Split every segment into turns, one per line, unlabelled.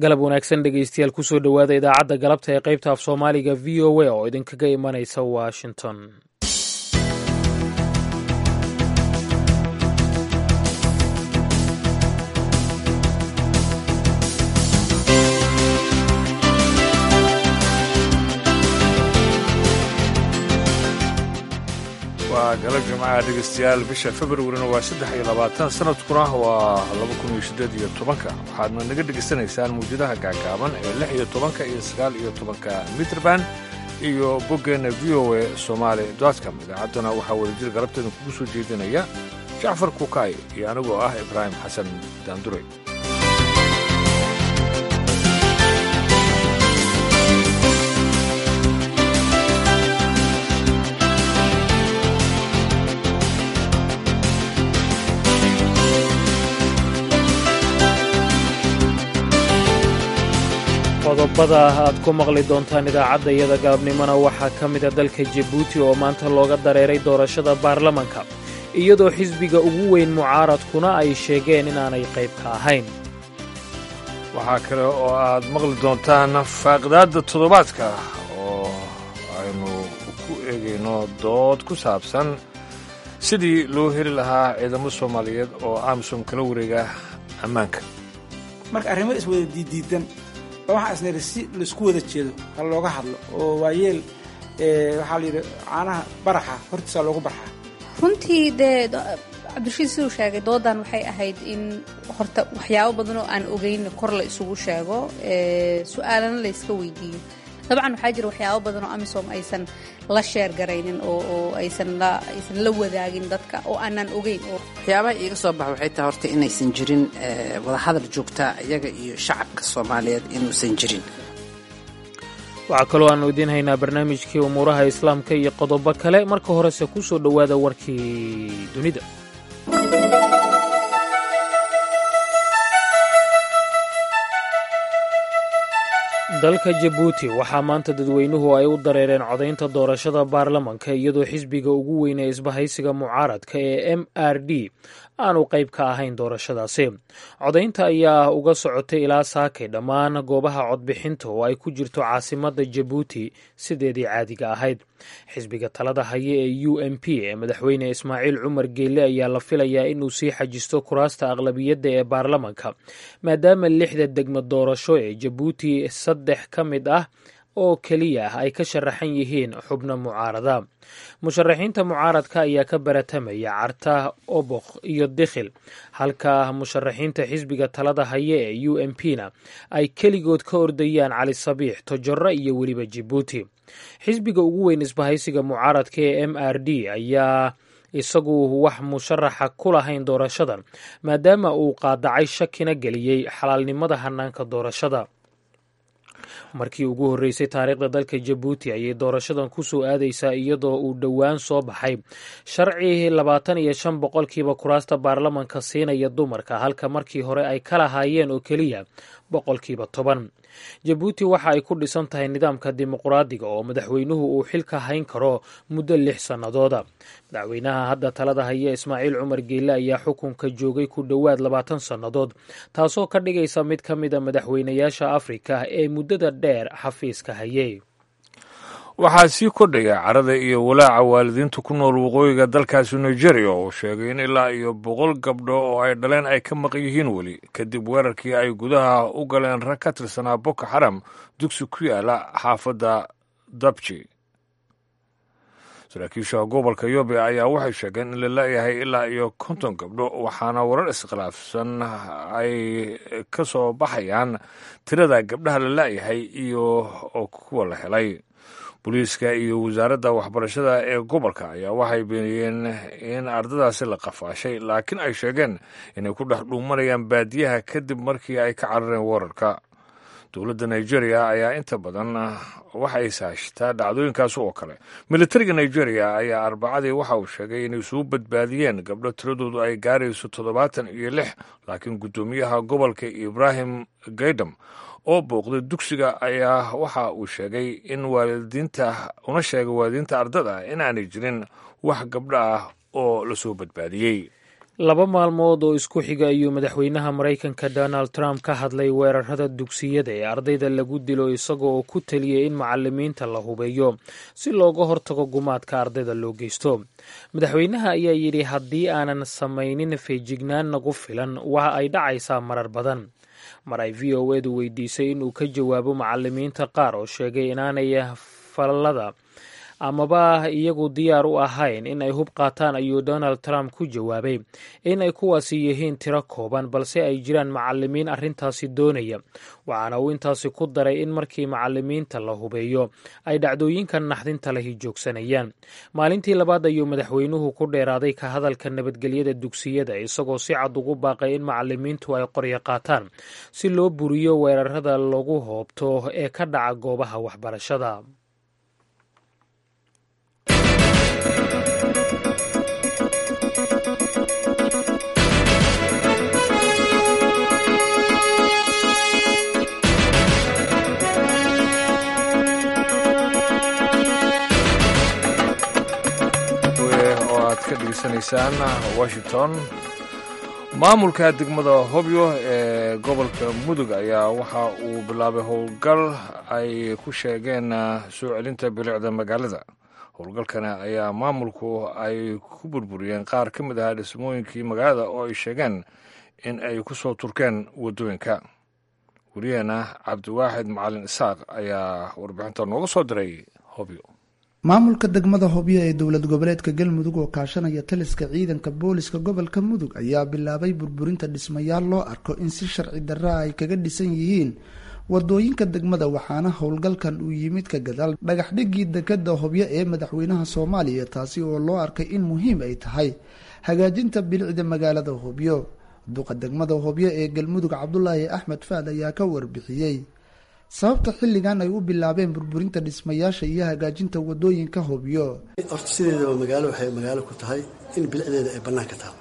galab wanaagsan dhegeystayaal kusoo dhowaada idaacadda galabta ee qaybta af soomaaliga v o a oo idinkaga imanaysa washington
waa galab jimcaha dhegeystayaal bisha februarina waa saddex iyo labaatan sanadkuna waa laba kun iyo siddeed iyo tobanka waxaadna naga dhegaysanaysaan muwjadaha gaagaaban ee lix iyo tobanka iyo sagaal iyo tobanka mitrband iyo boggeenna v o a somaali dotcom idaacadduna waxaa wadajir galabteeda kugu soo jeedinaya jacfar kukaay iyo anigoo ah ibraahim xasan daanduray
qodobada aad ku maqli doontaan idaacadda iyada galabnimona waxaa ka mida dalka jabuuti oo maanta looga dareeray doorashada baarlamanka iyadoo xisbiga ugu weyn mucaaradkuna ay sheegeen inaanay qayb ka ahayn
waxaa kale oo aad maqli doontaan faaqidaadda toddobaadka oo aynu ku eegayno dood ku saabsan sidii loo heli lahaa ciidamo soomaaliyeed oo amisom kala wareega ammaanka
marka arrimo iswada diiddiidan waxaa isniri si laisku wada jeedo ha looga hadlo oo waayeel waxaa la yidhi caanaha baraxa hortiisaa loogu barxaa
runtii dee cabdirashiid siduu sheegay doodan waxay ahayd in horta waxyaabo badan oo aan ogeyn kor la isugu sheego su-aalana la yska weydiiyo dabcan waxaa jira waxyaabo badan oo amisom aysan la sheer garaynin oo aysan la wadaagin dadka oo aanaan ogeyn
waxyaabaha iiga soo baxa waxay tahay horta inaysan jirin wadahadal joogta iyaga iyo shacabka soomaaliyeed inuusan jirin
waxaa kaloo aannu idiin haynaa barnaamijkii umuuraha islaamka iyo qodobo kale marka horese ku soo dhowaada warkii dunida dalka jabuuti waxaa maanta dadweynuhu ay u dareereen codaynta doorashada baarlamanka iyadoo xisbiga ugu weyn ee isbahaysiga mucaaradka ee m r d aanu qayb ka ahayn doorashadaasi codaynta ayaa uga socotay ilaa saakay dhammaan goobaha codbixinta oo ay ku jirto caasimadda jabuuti sideedii caadiga ahayd xisbiga talada haye ee u m p ee madaxweyne ismaaciil cumar geelle ayaa la filayaa inuu sii xajisto kuraasta aqlabiyadda ee baarlamanka maadaama lixda degmo doorasho ee jabuuti saddex ka mid ah oo keliya ah ay ka sharaxan yihiin xubno mucaarada musharaxiinta mucaaradka ayaa ka baratamaya carta obokh iyo dikhil halka musharaxiinta xisbiga talada haye ee u m p na ay keligood ka ordayaan cali sabiix tojoro iyo weliba jabuuti xisbiga ugu weyn isbahaysiga mucaaradka ee m r d ayaa isagu wax musharaxa ku lahayn doorashadan maadaama uu qaadacay shakina geliyey xalaalnimada hanaanka doorashada markii ugu horreysay taariikhda dalka jabuuti ayay doorashadan ku soo aadaysaa iyadoo uu dhowaan soo baxay sharci labaatan iyo shan boqolkiiba kuraasta baarlamanka siinaya dumarka halka markii hore ay ka lahaayeen oo keliya boqolkiiba toban jabuuti waxa ay ku dhisan tahay nidaamka dimuqraadiga oo madaxweynuhu uu xilka hayn karo muddo lix sannadooda madaxweynaha hadda talada haya ismaaciil cumar geelle ayaa xukunka joogay ku dhowaad labaatan sannadood taasoo ka dhigaysa mid ka mida madaxweynayaasha afrika ee muddada dheer xafiiska hayay
waxaa sii kordhaya carada iyo walaaca waalidiinta ku nool waqooyiga dalkaasi nigeria oo sheegay in ilaa iyo boqol gabdho oo ay dhaleen ay ka maqan yihiin weli kadib weerarkii ay gudaha u galeen rag ka tirsanaa boko xaram dugsi ku yaala xaafadda dabji saraakiisha gobolka yobe ayaa waxay sheegeen in la la-yahay ilaa iyo konton gabdho waxaana warar iskhilaafsan ay ka soo baxayaan tirada gabdhaha la la-yahay iyo kuwa la helay booliiska iyo wasaaradda waxbarashada ee gobolka ayaa waxay beeniyeen in ardadaasi la qafaashay laakiin ay sheegeen inay ku dhex dhuumanayaan baadiyaha kadib markii ay ka carareen weerarka dowladda nigeria ayaa inta badan waxay saashtaa dhacdooyinkaas oo kale militariga nigeria ayaa arbacadii waxa uu sheegay inay suu badbaadiyeen gabdho tiradoodu ay gaarayso toddobaatan iyo lix laakiin guddoomiyaha gobolka ibraahim gaydam oo booqday dugsiga ayaa waxa uu sheegay in waalidiinta una sheegay waalidiinta ardada inaanay jirin wax gabdho ah oo lasoo badbaadiyey
laba maalmood oo isku xiga ayuu madaxweynaha maraykanka donald trump ka hadlay weerarada dugsiyada ee ardayda lagu dilo isaga oo ku taliyay in macalimiinta la hubeeyo si looga hortago gumaadka ardayda loo geysto madaxweynaha ayaa yidhi haddii aanan samaynin feejignaan nagu filan waxa ay dhacaysaa marar badan mar ay v o edu weydiisay inuu ka jawaabo macalimiinta qaar oo sheegay inaanay falada amaba iyagu diyaar u ahayn in ay hub qaataan ayuu donald trump ku jawaabay in ay kuwaasi yihiin tiro kooban balse ay jiraan macalimiin arrintaasi doonaya waxaana uu intaasi ku daray in markii macalimiinta la hubeeyo ay dhacdooyinkan naxdinta lahi joogsanayaan maalintii labaad ayuu madaxweynuhu ku dheeraaday ka hadalka nabadgelyada dugsiyada isagoo si cad ugu baaqay in macalimiintu ay qoryo qaataan si loo buriyo weerarada lagu hoobto ee ka dhaca goobaha waxbarashada
degeysanaysaan washington maamulka degmada hobyo ee gobolka mudug ayaa waxa uu bilaabay howlgal ay ku sheegeen soo celinta bilicda magaalada howlgalkana ayaa maamulku ay ku burburiyeen qaar ka mid ahaa dhismooyinkii magaalada oo ay sheegeen in ay ku soo turkeen waddooyinka wariyaheena cabdiwaaxid macalin isaaq ayaa warbixinta nooga soo diray hobyo
maamulka degmada hobyo ee dowlad goboleedka galmudug oo kaashanaya taliska ciidanka booliska gobolka mudug ayaa bilaabay burburinta dhismayaal loo arko in si sharci darra ay kaga dhisan yihiin wadooyinka degmada waxaana howlgalkan uu yimid ka gadaal dhagax dhigii dekada hobyo ee madaxweynaha soomaaliya taasi oo loo arkay in muhiim ay tahay hagaajinta bilicda magaalada hobyo duqa degmada hobyo ee galmudug cabdulaahi axmed faad ayaa ka warbixiyey sababta xilligan ay u bilaabeen burburinta dhismayaasha iyo hagaajinta wadooyinka hobyo
horta sideedaba magaalo waxay magaalo ku tahay in bilicdeeda ay bannaanka taalo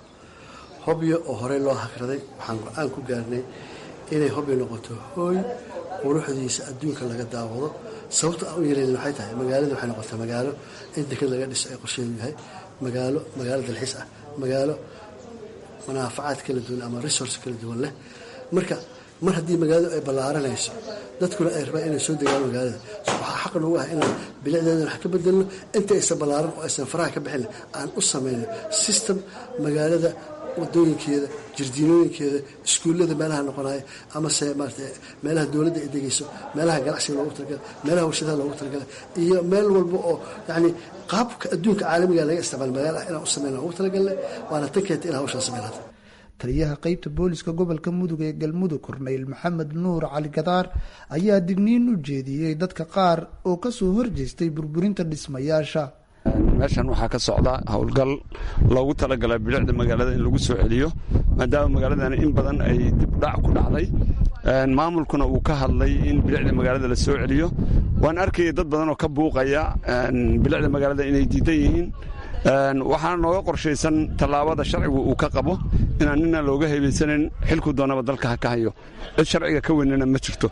hobyo oo horey loo hakraday waxaan go-aan ku gaarnay inay hobyo noqoto hooy quruxdiisa adduunka laga daawado sababta aan u yeelin waxay tahay magaalada waxay noqotay magaalo in deked laga dhiso ay qorsheedu yahay magaalo magaalo dalxiis ah magaalo manaafacaad kala duwan ama resource kala duwan leh marka mar haddii magaaladu ay ballaaranayso dadkuna ay rabaan inay soo degaan magaalada waxaa xaq noogu ah inaan bilicdeedan wax ka bedelno inta aysan ballaaran oo aysan faraha ka bixin aan u samayno system magaalada wadooyinkeeda jirdiinooyinkeeda iskuullada meelaha noqonaya amase maarata meelaha dowladda ay degayso meelaha ganacsiga loogu talagalay meelaha warshadaha loogu talagalay iyo meel walba oo yacni qaabka adduunka caalamiga laga isticmaalo magaala ah inaan u samayna ugu talagalnay waana tan keenta in hawshaan samayn hadda
taliyaha qeybta booliska gobolka mudug ee galmudug korneyl maxamed nuur cali gadaar ayaa digniin u jeediyey dadka qaar oo kasoo horjeestay burburinta dhismayaasha
meeshan waxaa ka socda howlgal loogu talagalay bilicda magaalada in lagu soo celiyo maadaama magaaladan in badan ay dibdhac ku dhacday maamulkuna uu ka hadlay in bilicda magaalada la soo celiyo waan arkaya dad badan oo ka buuqaya bilicda magaalada inay diidan yihiin waxaana nooga qorshaysan tallaabada sharcigu uu ka qabo inaan nina looga hebaysanin xilku doonaba dalka ha ka hayo cid sharciga ka weynana ma jirto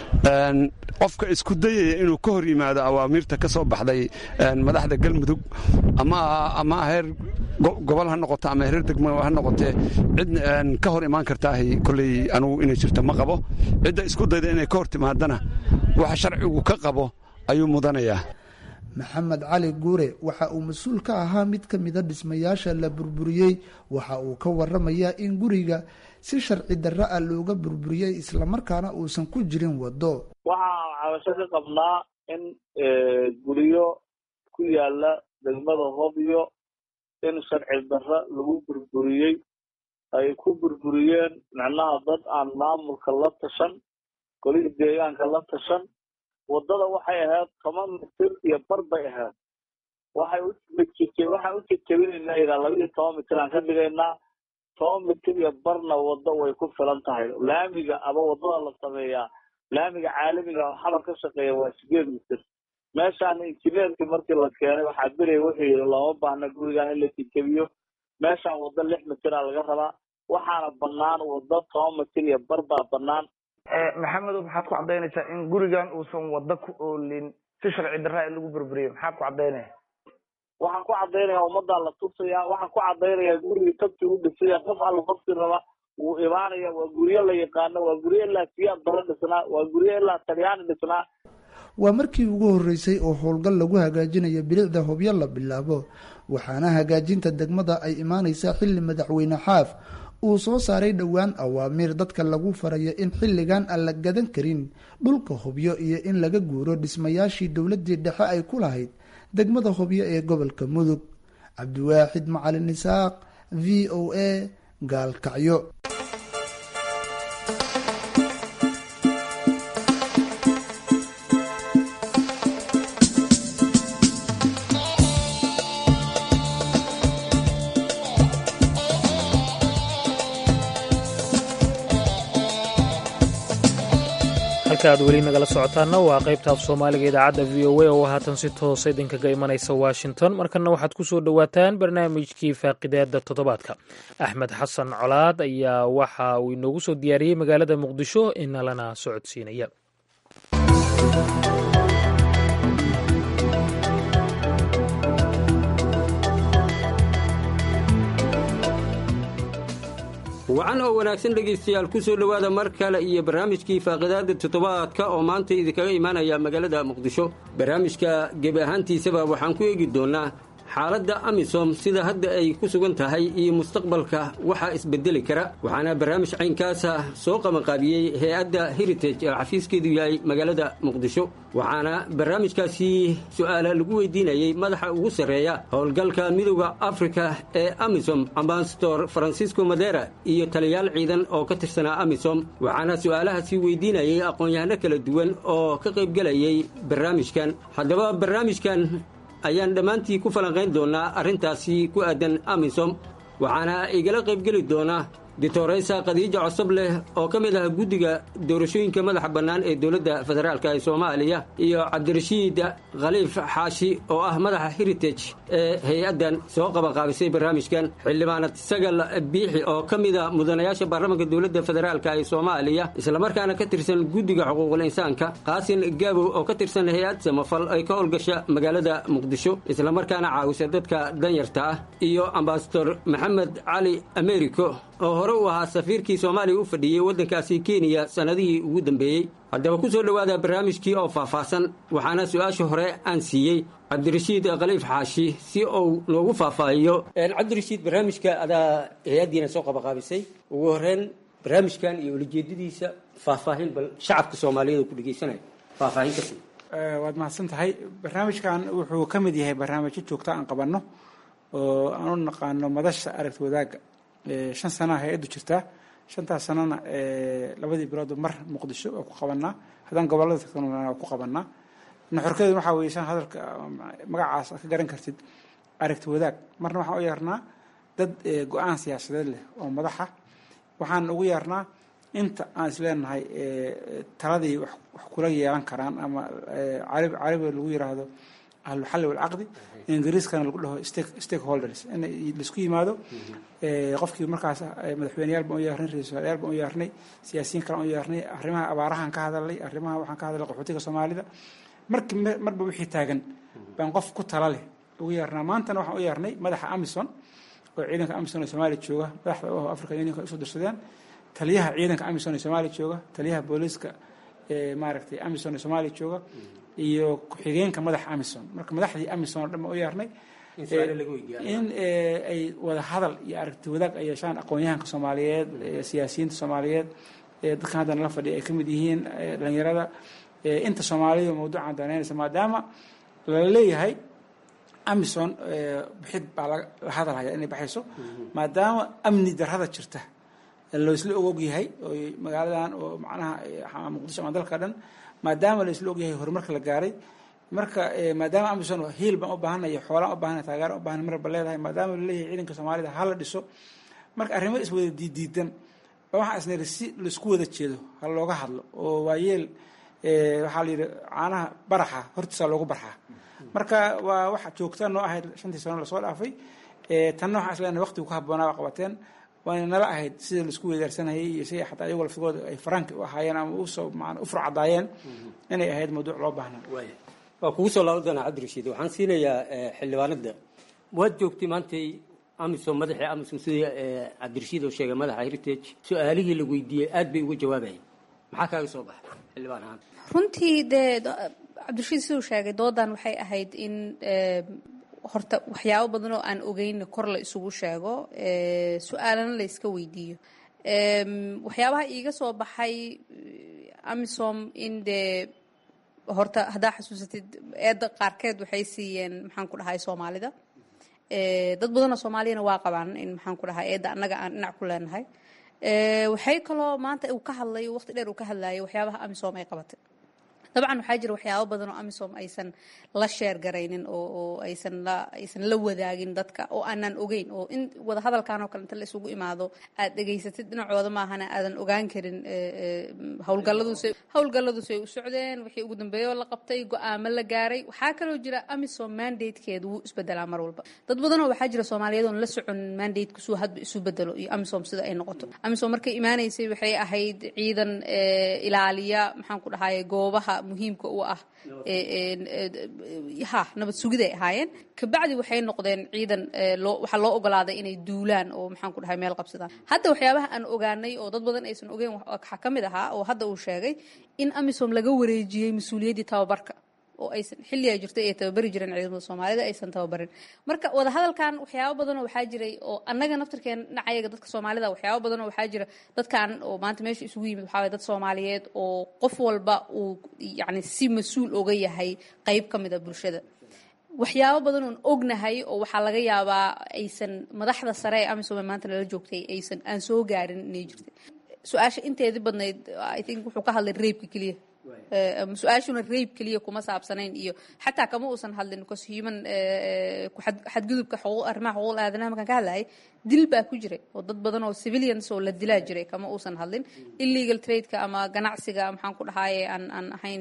qofka isku dayaya inuu ka hor yimaado awaamiirta ka soo baxday madaxda galmudug ama heer gobol ha noqoto ama heer degmo ha noqotee cid ka hor imaan kartaahay koley anugu inay jirto ma qabo cidda isku dayda inay ka hor timaadana waxa sharcigu ka qabo ayuu mudanayaa
maxamed cali guure waxa uu mas-uul ka ahaa mid ka mida dhismayaasha la burburiyey waxa uu ka waramayaa in guriga si sharci darra ah looga burburiyey islamarkaana uusan ku jirin waddo
waxaan cabasho ka qabnaa in guryo ku yaala degmada hobyo in sharci darra lagu burburiyey ay ku burburiyeen micnaha dad aan maamulka la tashan golihii deegaanka la tashan waddada waxay ahayd toban mitir iyo bar bay ahayd waxay waxaan u jejebinaynaa ilaa laba iyo toban mitir aan ka dhigaynaa toban mitir iyo barna waddo way ku filan tahay laamiga ama waddada la sameeyaa laamiga caalamiga oo xabar ka shaqeeya waa sideed mitir meeshaan injineerkii markii la keenay waxaa beraya wuxuu yidhi looma baahna gurigan in la jejebiyo meeshaan waddo lix mitira laga rabaa waxaana bannaan waddo toban mitir iyo bar baa bannaan
maxamedow maxaad ku caddaynaysaa in gurigan uusan waddo ku oolin si sharci darraa in lagu burburiyo maxaad ku caddaynaya
waxaan ku cadaynayaa ummaddaa la tusayaa waxaan ku cadaynayaa gurigii tabti u dhisaya qof alla qofki raba wuu imaanaya waa guryo la yaqaano waa guryo ilaa siyaad bara dhisnaa waa guryo ilaa talyaani dhisnaa
waa markii ugu horreysay oo howlgal lagu hagaajinayo bilicda hobyo la bilaabo waxaana hagaajinta degmada ay imaaneysaa xilli madaxweyne xaaf uu soo saaray dhowaan awaamiir dadka lagu farayo in xilligan aan la gadan karin dhulka hobyo iyo in laga guuro dhismayaashii dowladii dhexe ay ku lahayd degmada hobyo ee gobolka mudug cabdiwaaxid macalin isaaq v o a gaalkacyo
halka aad weli nagala socotaana waa qaybta af soomaaliga idaacadda v o a oo haatan si toosa idinkaga imanaysa washington markana waxaad ku soo dhowaataan barnaamijkii faaqidaada toddobaadka axmed xasan colaad ayaa waxa uu inoogu soo diyaariyey magaalada muqdisho inalana socodsiinaya
wacan oo wanaagsan dhegaystayaal ku soo dhowaada mar kale iyo barnaamijkii faaqidaada toddobaadka oo maanta idinkaga imaanaya magaalada muqdisho barnaamijka gebi ahaantiisaba waxaan ku eegi doonnaa xaaladda amisom sida hadda ay ku sugan tahay iyo mustaqbalka waxaa isbedeli kara waxaana barnaamij caynkaasa soo qabanqaabiyey hay-adda heritage ee xafiiskeedu yahay magaalada muqdisho waxaana barnaamijkaasi su'aala lagu weydiinayey madaxa ugu sarreeya howlgalka midooda afrika ee amisom ambasador francisco madera iyo taliyaal ciidan oo ka tirsanaa amisom waxaana su'aalahaasi weydiinayey aqoon-yahano kala duwan oo ka qaybgelayay barnaamijkan haddaba barnaamijkan ayaan dhammaantii ku falanqayn doonnaa arrintaasi ku aadan amisom waxaana igala qaybgeli doonaa ditoreysa khadiija cosob leh oo ka mid ah guddiga doorashooyinka madaxa bannaan ee dowladda federaalk ee soomaaliya iyo cabdirashiid khaliif xaashi oo ah madaxa heritage ee hay-addan soo qabanqaabisay barnaamijkan xildhibaanad sagal biixi oo ka mida mudanayaasha baarlamaanka dowladda federaalk ee soomaaliya islamarkaana ka tirsan guddiga xuquuqul insaanka qaasin gaabow oo ka tirsan hay-ad samafal ay ka howlgasha magaalada muqdisho islamarkaana caawisa dadka danyarta ah iyo ambasador maxamed cali americo oo hore u ahaa safiirkii soomaaliya u fadhiyey waddankaasi kenya sannadihii ugu dambeeyey haddaba ku soo dhowaada barnaamijkii oo faahfaahsan waxaana su-aasha hore aan siiyey cabdirashiid khaliif xaashi si uu noogu faahfaahiyo cabdirashiid barnaamijka adaa hay-addiina soo qabaqaabisay ugu horreyn barnaamijkan iyo ulajeedadiisa faahfaahin bal shacabka soomaaliyeed ku dhegeysanaya faahfaahin kasi
waad mahadsan tahay barnaamijkan wuxuu ka mid yahay barnaamijyo joogta aan qabanno oo aan u naqaano madasha aragti wadaagga shan sanaa hay-addu jirtaa shantaas sanana labadii biloodba mar muqdisho oo ku qabanaa haddaan gobolada tagtan waa ku qabanaa nuxurkeedu waxaa weye shan hadalka magacaas ka garan kartid aragti wadaag marna waxaan u yeernaa dad go-aan siyaasadeed leh oo madaxa waxaan ugu yeernaa inta aan isleenahay taladii wax kula yeelan karaan ama carabiga lagu yiraahdo ahluxalli walcaqdi ingiriiskana lagu dhaho stakeholders in laisku yimaado qofkii markaas madaxweyneyaal baan u yeernay ra-isul wasaarayaal baan u yeernay siyaasiyiin kale aan u yeernay arrimaha abaarahan ka hadalnay arrimaha waxaan ka hadalnay qaxootiga soomaalida marki marba wixii taagan baan qof ku tala leh ugu yeernaa maantana waxaan u yeernay madaxa amison oo ciidanka amison ee soomaaliya jooga madaxda u africa unionka ay usoo dirsadeen taliyaha ciidanka amison ee soomaaliya jooga taliyaha booliiska ee maaragtay amison ee soomaaliya jooga iyo ku-xigeenka madaxa amison marka madaxdii amison oo dhan baan u yeernay in ay wada hadal iyo aragti wadaag ay yeeshaan aqoon-yahanka soomaaliyeed siyaasiyiinta soomaaliyeed dadkan haddana la fadhiya ay ka mid yihiin dhalinyarada inta soomaalida mawduucan danaynaysa maadaama lala leeyahay amison bixid baa la hadalhaya inay baxayso maadaama amni darrada jirta laisla og yahay oo magaaladan oo macnaha muqdisho ama dalka dhan maadaama laisla og yahay horumarka la gaaray marka maadaama amison hiil baan u baahanay xoolaan u baahanay taageera u baahanay marba leedahay maadaama laleeyahay ciidanka soomaalida ha la dhiso marka arrimo iswada diidiidan ba waxaan isniri si laisku wada jeedo ha looga hadlo oo waayeel waxaa la yidhi caanaha baraxa hortiisaa loogu barxaa marka waa waxa joogta noo ahayd shantii sano lasoo dhaafay tanna waxaan isleenahay waqtigu ku habboonaa waa qabateen waana nala ahayd sida laisku wedaarsanayay iyo sida xataa iyagoo laftigooda ay faraanki u ahaayeen ama usoo maan u furcadaayeen inay ahayd mawduuc loo baahnaa
waa kugu soo laaban doonaa cabdirashiid waxaan siinayaa xildhibaanada waad joogtay maantay amisom madaxii amisom sidii cabdirashiid oo sheegay madaxa heritage su-aalihii la weydiiyey aad bay uga jawaabayeen maxaa kaaga soo baxay xildhibaan ahaan
runtii dee cabdirashiid siduu sheegay doodan waxay ahayd in horta waxyaabo badan oo aan ogeyn kor la isugu sheego su-aalana la iska weydiiyo waxyaabaha iiga soo baxay amisom in dee horta haddaa xasuusatid eedda qaarkeed waxay siiyeen maxaan ku dhahay soomaalida dad badanoo soomaaliyana waa qabaan in maxaan ku dhahay eedda annaga aan dhinac ku leenahay waxay kaloo maanta uu ka hadlay waqti dheer uu ka hadlayay waxyaabaha amisom ay qabatay dabcan waxaa jira waxyaabo badan oo amisom aysan la sheer garaynin oo oo aysan la aysan la wadaagin dadka oo aanan ogeyn oo in wada hadalkan oo kale inta la isugu imaado aad dhegaysatid dhinacooda maahana aadan ogaan karin howlgalladuusay howlgalladuusay u socdeen wixii ugu dambeeyoo la qabtay go-aamo la gaaray waxaa kaloo jira amisom mandatekeedu wuu isbedelaa mar walba dad badanoo waxaa jira soomaaliyeed oon la socon mandateka suu hadba isu bedelo iyo amisom sida ay noqoto amisom markay imaanaysay waxay ahayd ciidan ilaaliya maxaan ku dhahaye goobaha muhiimka u ah ha nabad sugiday ahaayeen kabacdi waxay noqdeen ciidan loo waxaa loo ogolaaday inay duulaan oo maxaan ku dhahay meel qabsadaan hadda waxyaabaha aan ogaanay oo dad badan aysan ogeyn waxaa ka mid ahaa oo hadda uu sheegay in amisom laga wareejiyey mas-uuliyaddii tababarka oo aysan xilligaa jirtay ay tababari jireen ciidamada soomaalida aysan tababarin marka wadahadalkan waxyaabo badanoo waxaa jiray oo annaga naftirkeen dhinacayaga dadka soomaalida waxyaabo badanoo waxaa jira dadkan oo maanta meesha isugu yimid waxaa waye dad soomaaliyeed oo qof walba uu yacni si mas-uul oga yahay qeyb ka mid a bulshada waxyaabo badan oon ognahay oo waxaa laga yaabaa aysan madaxda sare ee amisom ee maanta lala joogtay aysan aan soo gaarin inay jirtay su-aasha inteedii badnayd i think wuxuu ka hadlay reebka keliya su-aashuna rayb keliya kuma saabsanayn iyo xataa kama uusan hadlin because human xadgudubka arrimaha xuquuqul aadanaha markaan ka hadlayay dil baa ku jiray oo dad badan oo civilians oo la dilaa jiray kama uusan hadlin illegal tradeka ama ganacsiga maxaan ku dhahaye aan aan ahayn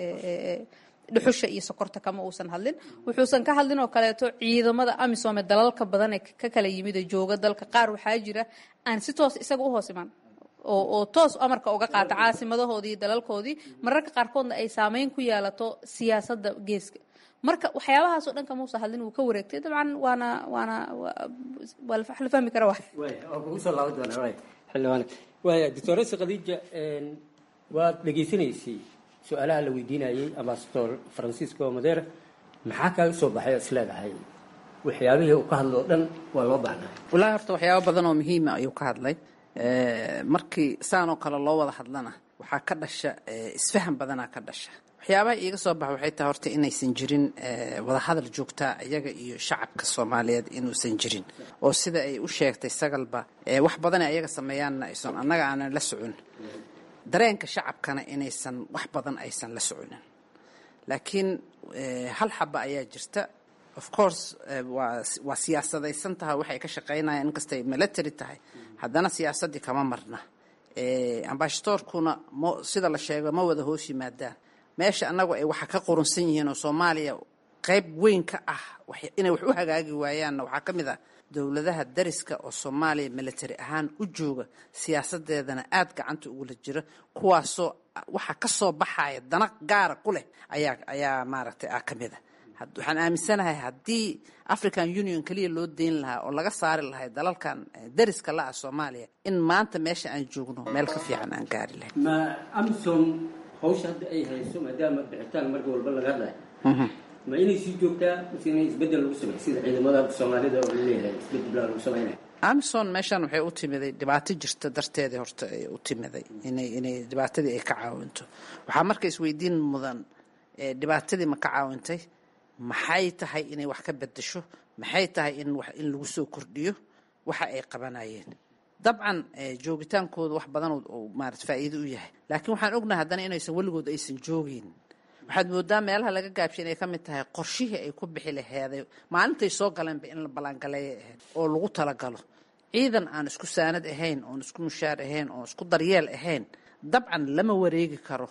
dhuxusha iyo sokorta kama uusan hadlin wuxuusan ka hadlin oo kaleeto ciidamada amisom ee dalalka badan ee ka kala yimid ee jooga dalka qaar waxaa jira aan si toos isaga u hoos imaan oo oo toos amarka uga qaata caasimadahoodii dalalkoodii mararka qaarkoodna ay saameyn ku yeelato siyaasadda geeska marka waxyaabahaasoo dhan kamuusa hadlin wuu ka wareegtay dabcan waana waana waa la fahmi kara waay
kusoo laaban doonaa xildhibaan waaya doctoresa khadiija waad dhegaysanaysay su-aalaha la weydiinayay ambasador francisco madera maxaa kaaga soo baxay oo isleedahay waxyaabihii uu ka hadlo o dhan waa loo baahnaa
wallaahi horta waxyaabo badan oo muhiima ayuu ka hadlay markii saanoo kale loo wada hadlana waxaa ka dhasha isfahan badanaa ka dhasha waxyaabaha iiga soo baxa waxay tahay horta inaysan jirin wadahadal joogtaa iyaga iyo shacabka soomaaliyeed inuusan jirin oo sida ay u sheegtay sagalba wax badan ayaga sameeyaanna aysan annaga aanan la socon dareenka shacabkana inaysan wax badan aysan la soconin laakiin hal xaba ayaa jirta of course waa siyaasadaysan tahay waxay ka shaqaynayaan inkastay military tahay haddana siyaasaddii kama marna ambashadoorkuna sida la sheego ma wada hoos yimaadaan meesha annagu ay waxa ka qurunsan yihiin oo soomaaliya qayb weyn ka ah inay wax u hagaagi waayaanna waxaa ka mid ah dowladaha dariska oo soomaaliya military ahaan u jooga siyaasadeedana aada gacanta ugula jira kuwaasoo waxa ka soo baxaya dana gaara ku leh ayaa ayaa maaragtay ah ka mid a waxaan aaminsanahay haddii african union keliya loo deyn lahaa oo laga saari lahay dalalkan dariska la-ah soomaaliya in maanta meesha aan joogno meel ka fiican aan gaari lahayn
ma amisom hawsha hadda ay hayso maadaama bixitaan marka walba laga hadlayo ma inay sii joogtaa mise inay isbedel lagu sameey sida ciidamada soomaalida oo laleeyahay isbedel baa lagu sameynaya
amison meeshan waxay u timiday dhibaato jirta darteedii horta ay u timiday inay inay dhibaatadii ay ka caawinto waxaa marka isweydiin mudan dhibaatadii ma ka caawintay maxay tahay inay wax ka bedesho maxay tahay in wax in lagu soo kordhiyo waxa ay qabanayeen dabcan joogitaankooda wax badan oo maarata faa'iido u yahay laakiin waxaan ognahay haddana inaysan weligood aysan joogin waxaad moodaa meelaha laga gaabshay inay ka mid tahay qorshihii ay ku bixi laheeday maalintay soo galeenba in la ballaangaleeya ahayd oo lagu talagalo ciidan aan isku saanad ahayn oon isku mushaar ahayn oon isku daryeel ahayn dabcan lama wareegi karo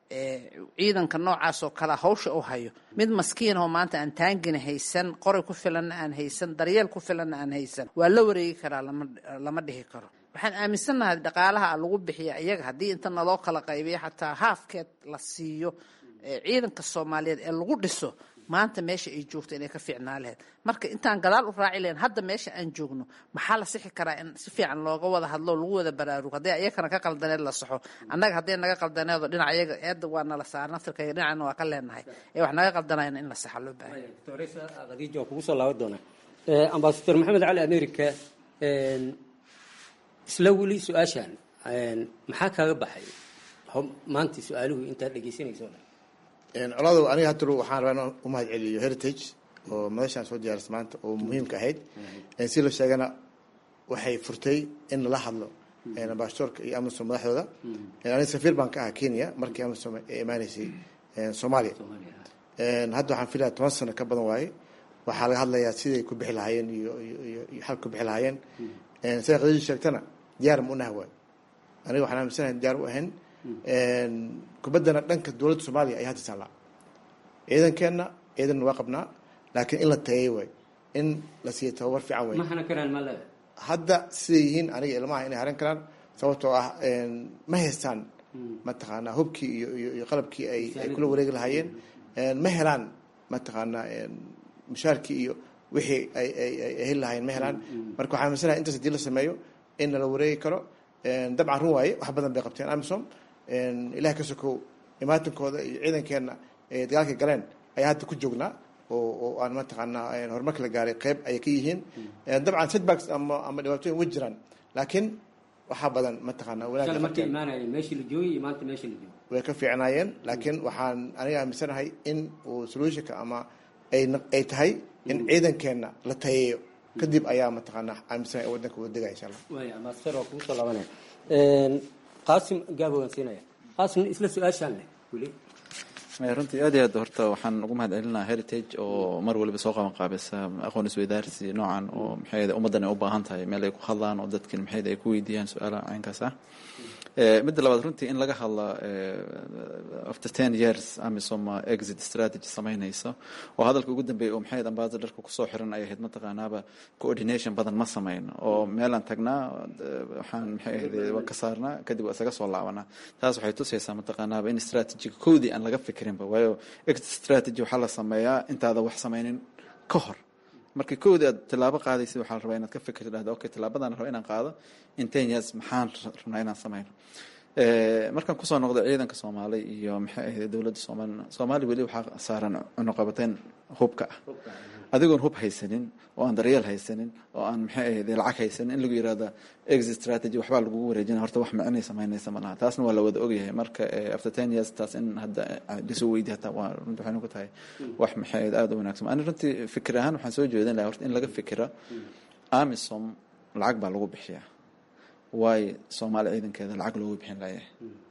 ciidanka noocaas oo kalea hawsha u hayo mid maskiin oo maanta aan taangina haysan qoray ku filanna aan haysan daryeel ku filanna aan haysan waa la wareegi karaa lama dhihi karo waxaan aaminsannahay dhaqaalaha lagu bixiya iyaga haddii inta naloo kala qaybiyo xataa haafkeed la siiyo ciidanka soomaaliyeed ee lagu dhiso maanta meesha ay joogto inay ka fiicnaa lahayd marka intaan gadaal u raaci lahayn hadda meesha aan joogno maxaa la sixi karaa in si fiican looga wada hadlo lagu wada baraarugo hadday ayakana ka qaldaneed la saxo annaga hadday naga qaldaneedo dhinac ayaga eedda waa nala saara naftirkayga dhinacana waa ka leenahay ee wax naga qaldanayna in la saxa loo baahay
khadiija waan kugu soo laaban doonaa ambasador maxamed cali america isla weli su-aashan maxaa kaaga baxay maanta su-aaluhu intaad dhegeysanayso
colaado aniga hadda waxaan rabaa inaan u mahad celiyo heritage oo madashaan soo diyaaris maanta oo muhiimka ahayd si la sheegana waxay furtay in lala hadlo ambassadorka iyo amisom madaxdooda aniga safiir baan ka ahaa kenya markii amisom ay imaaneysay soomaaliya hadda waxaan filaya toban sano ka badan waaye waxaa laga hadlayaa siday ku bixi lahaayeen iyo iyo iyo xal ku bixi lahaayeen siday qadadi sheegtana diyaar ma unaha waayo aniga waxaan aaminsanahay diyaar u ahayn kubaddana dhanka dowladda soomaaliya ayaa hadda taallaa ciidankeenna ciidanna waa qabnaa laakiin in la tayeey waayo in la siiya tababar fiican waayo
ma hanan karaan ma leeda
hadda siday yihiin aniga ilmaha inay haran karaan sababtoo ah ma haystaan mataqaanaa hubkii iyo iyo iyo qalabkii ay ay kula wareegi lahaayeen ma helaan mataqaanaa mushaarkii iyo wixii ay ay ay heli lahaayeen ma helaan marka waxaa aaminsanahay intaas hadii la sameeyo in nala wareegi karo dabcan run waaye wax badan bay qabteen amisom ilaah ka sokow imaatinkooda iyo ciidankeenna ee dagaalka galeen ayaa hadda ku joognaa oo oo aan mataqaanaa horumarka la gaaray qeyb ayay ka yihiin dabcan setbacks ama ama dhibaatooyin way jiraan laakiin waxaa badan mataqaanaa wanaagga
markay imaanayeen meeshii la joogay iyo maanta meeshii la joogay
way ka fiicnaayeen laakiin waxaan aniga aaminsanahay in uu solutionka ama ay ay tahay in ciidankeenna la tayeeyo kadib ayaa mataqaanaa aaminsanahay waddanka wada degaya insha allah
waaya ambassador waa kugu soo laabanaya qaasim gaabo waan siinaya qaasim isla su-aashaan leh weli
runtii aad iyo aad horta waxaan ugu mahad celinaha heritage oo mar waliba soo qaban qaabisa aqoon isweydaarsi noocan oo maxay ummaddan ay u baahan tahay meel ay ku hadlaan oo dadkin maxay ay ku weydiiyaan su-aalaha caynkaas ah midda labaad runtii in laga hadla after ten years amisom exit strategy samaynayso oo hadalka ugu dambeeyay oo maxay ambassadorka kusoo xiran ay ahayd mataqaanaaba coordination badan ma samayn oo meelaan tagnaa waxaan maxay ahayd waa ka saarnaa kadib waa isaga soo laabanaa taas waxay tusaysaa mataqaanaaba in strategiga koodii aan laga fikirinba waayo exit strategy waxaa la sameeyaa intaada wax samaynin ka hor markii koodii aad tilaabo qaadaysid waxaa la rabaa inaad ka fikirto dhahda okay tilaabadan raba inaan qaado in ten years maxaan rabnaa inaan sameyno markaan kusoo noqdo ciidanka soomaali iyo maxay ahayd dowladda soomaalina soomaaliya weli waxaa saaran cunuqabateyn hubka ah adigoon hub haysanin oo aan daryeel haysanin oo aan maxay ahayd lacag haysanin in lagu yirahda exit strategy waxbaa lagugu wareejina horta wax micnay samaynaysa ma laha taasna waa la wada ogyahay marka after ten years taas in hadda lasoo weydiy hataa waa runti waxay ku tahay wax maxay ahayd aada u wanaagsan ani runtii fikir ahaan waxaan soo jeedin lahaa horta in laga fikira amisom lacag baa lagu bixiyaa waayo soomaali ciidankeeda lacag loogu bixin layahay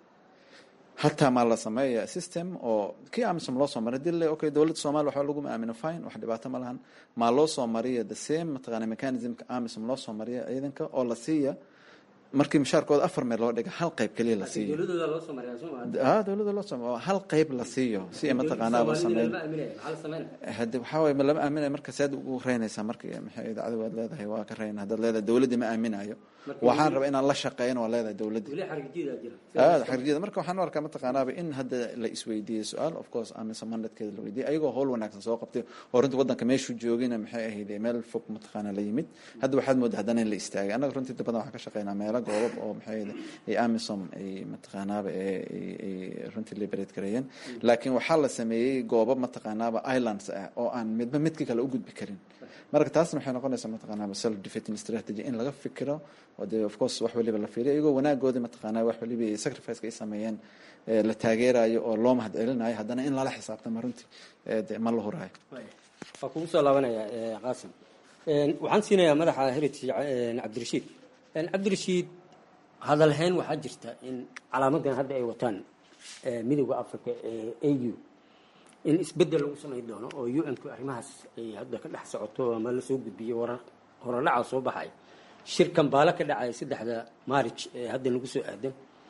hataa maa la sameeya system oo kii amisom loo soo maray hadii le okay dowladda soomaliya waxba laguma aamino fine wax dhibaato ma lahan maa loo soo mariya the same mataqaana mechanismka amisom loo soo mariya ciidanka oo la siiya markii mushaarkooda afar meel loo dhiga hal qayb keliya la siiyo
dowladooda loo soo mariyaa soo ma
ah dowladda loo soo mariya hal qayb la siiyo si ay mataqaanaaba sameyn hade waxaa waye ma lama aaminayo marka saad ugu reynaysaa marka maxay idaacadu waad leedahay waa ka reyna haddaad leedahay dowladdii ma aaminayo waxaan rabaa inaan la shaqeyn waa leedahay dowladdii
weli xarigjidaa jira
aad xarjiyada marka waxaan u arkaa mataqaanaaba in hadda la isweydiiyey su-aal of course amisa mandatkeeda la weydiiyey ayagoo howl wanaagsan soo qabtay oo runtii waddanka meeshuu joogina maxay ahayd meel fog mataqaana la yimid hadda waxaad moodaa haddana in la istaagay annaga runtii inta badan waxaan ka shaqeynaa meelo goobab oo maxay ahayd ay amisom ay mataqaanaaba ay runtii liberate gareeyeen laakiin waxaa la sameeyey goobab mataqaanaaba islands ah oo aan midba midka kale u gudbi karin marka taasna waxay noqonaysaa mataqaanaaba self defeating strategy in laga fikiro oo dee of course wax waliba la fiiriyo iyagoo wanaagoodii mataqaanaa wax waliba sacrificeka ay sameeyeen la taageerayo oo loo mahad celinayo haddana in lala xisaabtamo runtii de ma la huraayo
waa kugu soo laabanaya qaasim waxaan siinayaa madaxa heritage cabdirashiid cabdirashiid hadalhayn waxaa jirta in calaamadan hadda ay wataan midowda africa ee a u in isbedel lagu samay doono oo u n ku arrimahaas ay hadda ka dhex socoto ama la soo gudbiyo warar horodhaca soo baxay shirkan baala ka dhacaya saddexda maarij ee hadda nagu soo aadan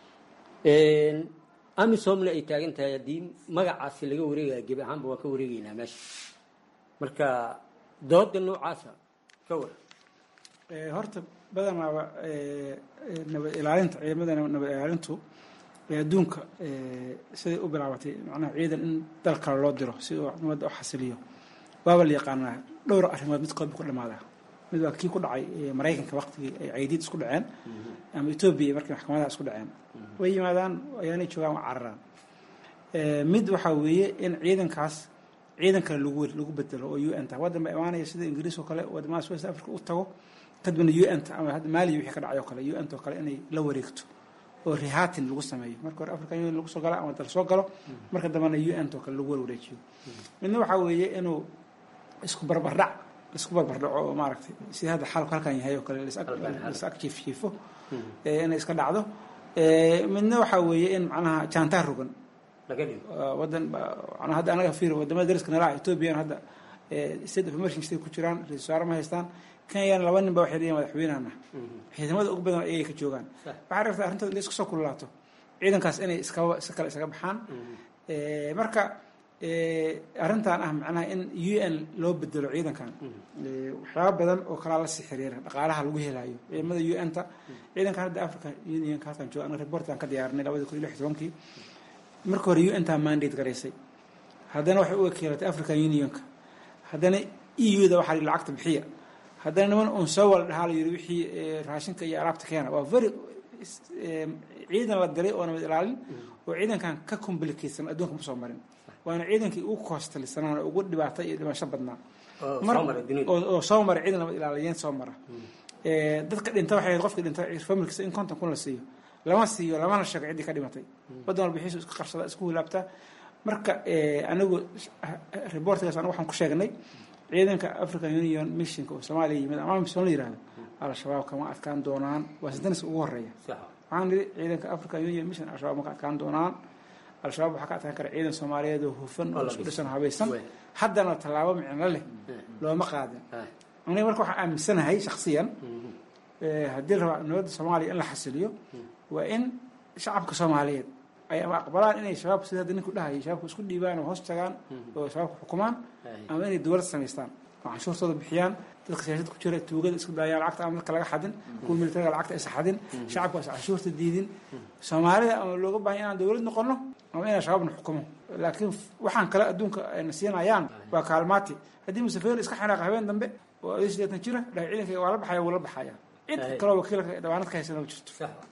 amisomna ay taagan tahay haddii magacaasi laga wareegaya gebi ahaanba waan ka wareegeynaa meesha marka dooda noocaasa ka war
horta badanaaba nabad ilaalinta ciidamada nabad ilaalintu ee adduunka siday u bilaabatay macnaha ciidan in dal kale loo diro si uu ummadda u xasiliyo waaba la yaqaanaa dhowr arrimood midkood bu ku dhamaadaa mid waa kii ku dhacay maraykanka waqtigii ay caydiid isku dhaceen ama etoobiya markii maxkamadaha isku dhaceen way yimaadaan ayaanay joogaan waa cararaan mid waxaa weeye in ciidankaas ciidan kale lagu lagu bedelo oo u n ta waddan ba imaanaya sida ingiriis oo kale wadamadaas west africa u tago kadibna u n ta ama hadda maaliya wixii ka dhacay oo kale u n ta oo kale inay la wareegto oo rihatin lagu sameeyo marka hore african union lagu soo galo ama dal soo galo marka dambena u n ta oo kale lagu warwareejiyo midna waxaa weeye inuu isku barbardhac isku barbardhaco oo maaragtay sida hadda xaalku halkan yahay oo kale lis ag jiif jiifo inay iska dhacdo midna waxaa weeye in macnaha jaantaa rogan wadan manaa hadda anaga fiir wadamada dariska nala ah ethoobiyan hadda state of emergency ku jiraan ra-isul wasaare ma haystaan kenyana laba nin ba waxay leeyihin madaxweynahana ciidamada ugu badan ayay ka joogaan waxaa rabtaa arrintood in isku soo kululaato ciidankaas inay iskaba si kale isaga baxaan marka arrintan ah macnaha in u n loo bedelo ciidankan waxyaaba badan oo kalaa la sii xiriira dhaqaalaha lagu helayo ciidamada u n ta ciidankan hadda africa unionka halkan jooga anaga reportan ka diyaarinay labadi kun iyo lix tobankii marka hore u n taa mandate garaysay haddana waxay u wakiilatay african unionka haddana e u da waxaa lacagta bixiya haddana niman un soo wala dhahaa la yiri wixii raashinka iyo alaabta keena waa very ciidan la diray oo nabad ilaalin oo ciidankan ka complicatsan adduunka ma soo marin waana ciidankii ugu koostalisanaan oo ugu dhibaata iyo dhimasho badnaa oo soo mara ciidan nabad ilaaliyeyn soo mara dadka dhinta waxay qofka dhinta familkiisa in konton kun la siiyo lama siiyo lamana sheego ciddii ka dhimatay waddan walba xiisu isku qarsada isku hilaabtaa marka anigu reportgaas anigu waxaan ku sheegnay ciidanka african union missionka oo soomaaliya yimid ama mission la yihahdo al-shabaab kama adkaan doonaan waa sidaniska ugu horeeya waxaan nidhi ciidanka african union mission al-shabaab ma ka adkaan doonaan al-shabaab waxaa ka adkaan kara ciidan soomaaliyeed oo hufan oo isku dhisan habaysan haddana tallaabo micno leh looma qaadin aniga marka waxaan aaminsanahay shaksiyan haddii rabaa nabadda soomaaliya in la xasiliyo waa in shacabka soomaaliyeed ay ama aqbalaan inay shabaabka sida hadda ninku dhahayay shabaabka isku dhiibaan oo hoos tagaan oo shabaabka xukumaan ama inay dowlad samaystaan oo canshuurtooda bixiyaan dadka siyaasad ku jira tuugada isku daayaan lacagta ama dadka laga xadin kuwa militariga lacagta aysa xadin shacabka aysa canshuurta diidin soomaalida ama looga baahan inaan dowlad noqono ama inaan shabaabna xukumo laakiin waxaan kale adduunka ayna siinayaan waa kaalmaati haddii musafeer iska xanaaqa habeen dambe oo adii sideetan jira dhahay ciidanka waa la baxaya wuu la baxaya cid kaloo wakiilka dhawaanad ka haysana ma jirto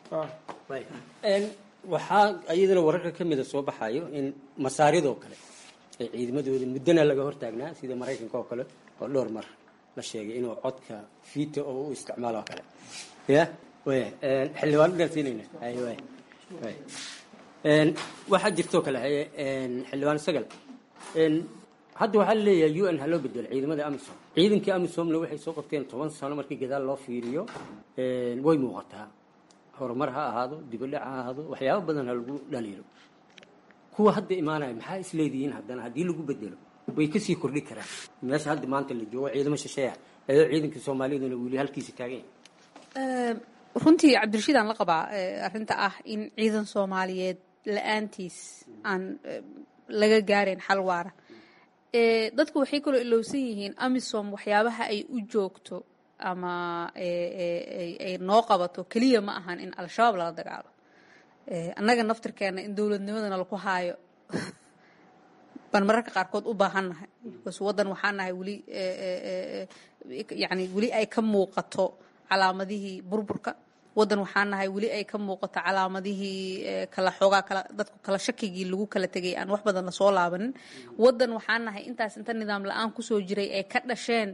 waxaa iyadana wararka ka mida soo baxayo in masaaridoo kale ee ciidamadooda muddana laga hortaagnaa sida maraykanka oo kale oo dhowr mar la sheegay inuu codka fiita oo u isticmaalo oo kale ya waya xildhibaanadaan siinayna hay way way waxaa jirtoo kale haye xildhibaan sagal hadda waxaa laleeyahay u n ha loo bedelo ciidamada amisom ciidankii amisomna waxay soo qabteen toban sano markii gadaal loo fiiriyo way muuqataa horumar ha ahaado dibadhac ha ahaado waxyaaba badan ha lagu dhaliilo kuwa hadda imaanaya maxaa isleedihiin haddana haddii lagu bedelo way kasii kordhi karaan meesha hadda maanta la joogo ciidamo shisheeya ayadoo ciidankii soomaaliyaduna weli halkiisa taagan
runtii cabdirashiid aan la qabaa arrinta ah in ciidan soomaaliyeed la-aantiis aan laga gaarayn xal waara dadku waxay kaloo ilowsan yihiin amisom waxyaabaha ay u joogto ama ay noo qabato keliya ma ahan in al-shabaab lala dagaalo annaga naftirkeena in dowladnimadana laku haayo baan mararka qaarkood u baahannahay bas waddan waxaa nahay weli yani weli ay ka muuqato calaamadihii burburka waddan waxaa nahay weli ay ka muuqato calaamadihii kala xoogaa kala dadku kala shakigii lagu kala tegay aan wax badan lasoo laabanin waddan waxaa nahay intaas inta nidaam la-aan kusoo jiray ay ka dhasheen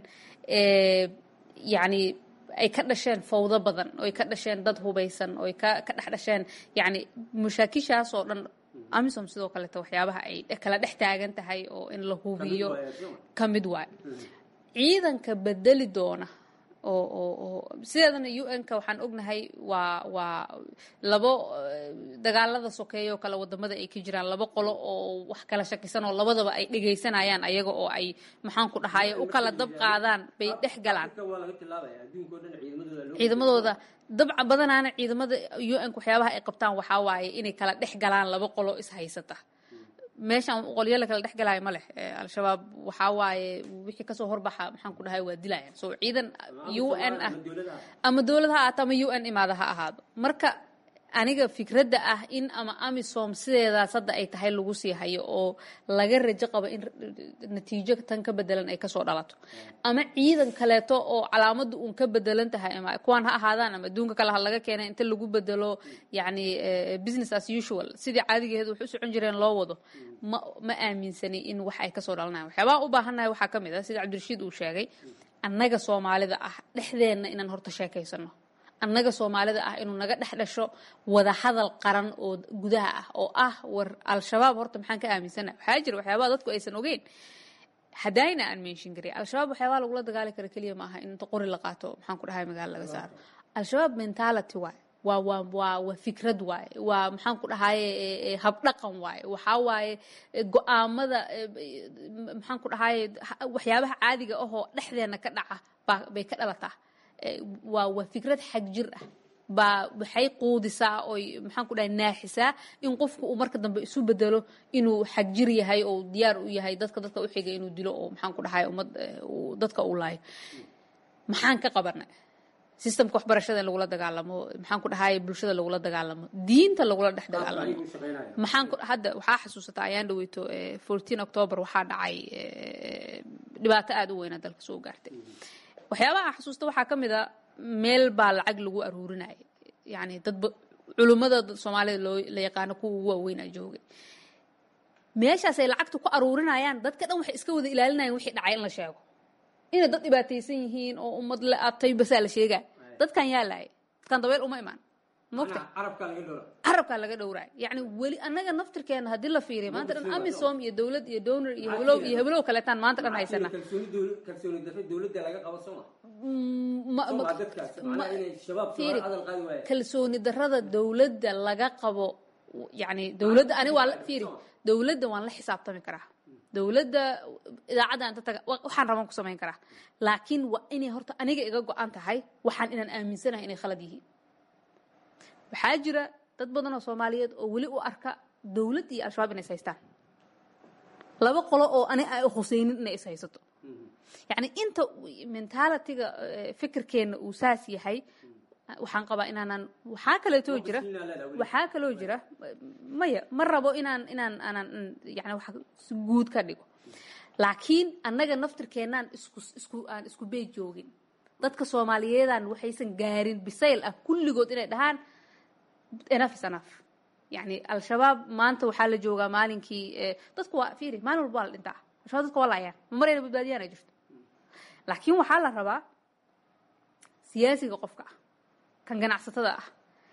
yacni ay ka dhasheen fawdo badan oo ay ka dhasheen dad hubaysan oo ay ka ka dhex dhasheen yacni mashaakishaas oo dhan amisom sidoo kaleeto waxyaabaha ay kala dhex taagan tahay oo in la hubiyo ka mid waayo ciidanka bedeli doona oo oo oo sideedana u n-ka waxaan ognahay waa waa labo dagaalada sokeeya oo kale wadamada ay ka jiraan labo qolo oo wax kala shakisan oo labadaba ay dhegaysanayaan ayaga oo ay maxaan ku dhahaye u kala dab qaadaan bay dhex galaan ciidamadooda dabca badanaana ciidamada u n-ka waxyaabaha ay qabtaan waxaa waaye inay kala dhex galaan laba qolo is haysata meeshaan qolyo la kala dhex galaayo ma leh al-shabaab waxaa waaye wixii kasoo horbaxa maxaan ku dhahay waa dilayaan so ciidan u n ah ama dowlad ha ahaato ama u n imaada ha ahaado marka aniga fikradda ah in ama amisom sideedaas hadda ay tahay lagu sii hayo oo laga rajo qabo in natiijo tan ka bedelan ay kasoo dhalato ama ciidan kaleeto oo calaamaddu uun ka bedelan tahay ama kuwaan ha ahaadaan ama adduunka kale ha laga keenay inta lagu bedelo yacni business as usual sidii caadigeed wax u socon jireen loo wado ma ma aaminsani in wax ay kasoo dhalanayan waxyaabaha u baahannahay waxaa ka mid ah sida cabdirashiid uu sheegay annaga soomaalida ah dhexdeenna inaan horta sheekaysano annaga soomaalida ah inuu naga dhex dhasho wada hadal qaran oo gudaha ah oo ah war al-shabaab horta maxaan ka aaminsana waxaa jira waxyaabaha dadku aysan ogeyn hadayna aan menshin karin al-shabaab waxyaabaha lagula dagaali kara keliya ma aha in inta qori la qaato maxaan ku dhahay magaalo laga saaro al-shabaab mentality waay waa waa waa waa fikrad waaye waa maxaan ku dhahaye habdhaqan waaye waxaa waaye go-aamada maxaan ku dhahaye waxyaabaha caadiga ahoo dhexdeena ka dhaca baa bay ka dhalataa waa waa fikrad xag jir ah baa waxay quudisaa oy maxaan ku dhahay naaxisaa in qofku uu marka dambe isu bedelo inuu xag jir yahay oo diyaar u yahay dadka dadka u xiga inuu dilo oo maxaan ku dhahay ummad dadka uu laayo maxaan ka qabanay systemka waxbarashada in lagula dagaalamo maxaan ku dhahay bulshada lagula dagaalamo diinta lagula dhex dagaalamo maxaan ku hadda waxaa xasuusataa ayaan dhaweyto fourteen october waxaa dhacay dhibaato aada u weyna dalka soo gaartay waxyaabaha xasuusta waxaa ka mid a meel baa lacag lagu aruurinaya yani dadba culummada soomaalida loo la yaqaano kuwa ugu waaweynaa joogay meeshaasay lacagta ku aruurinayaan dadka dhan waxay iska wada ilaalinayaan wixii dhacay in la sheego inay dad dhibaataysan yihiin oo ummad la atay basaa la sheegaa dadkan yaa laayay dadkan dabeel uma imaan mogta carabkaa laga dhowraay yacni weli annaga naftirkeena haddii la fiiriya maanta dhan amisom iyo dowlad iyo donor iyo heblow iyo heblow kaleetaan maanta dhan haysana kalsooni darrada dowladda laga qabo yani dowladda ani waa fiiri dowladda waan la xisaabtami karaa dowladda idaacadda inta taga waxaan raban ku samayn karaa laakiin waa inay horta aniga iga go-an tahay waxaan inaan aaminsanahay inay khalad yihiin waxaa jira dad badan oo soomaaliyeed oo weli u arka dowladd iyo al-shabaab inay is haystaan laba qolo oo ani ay khuseynin inay is haysato yacni inta mentalitiga fikirkeenna uu saas yahay waxaan qabaa inaanan waxaa kaleetoo jira waxaa kaloo jira maya ma rabo inaan inaan aanan yani wax si guud ka dhigo laakiin annaga naftirkeennaan isku isku aan isku beej joogin dadka soomaaliyeedaan waxaysan gaarin bisayl ah kulligood inay dhahaan enough is enough yani al-shabaab maanta waxaa la joogaa maalinkii dadku waa fiiri maalin walba waa la dhintaa al-shabaab dadka waa laayaan ma marayna badbaadiyaan ay jirto laakiin waxaa la rabaa siyaasiga qofka ah kan ganacsatada ah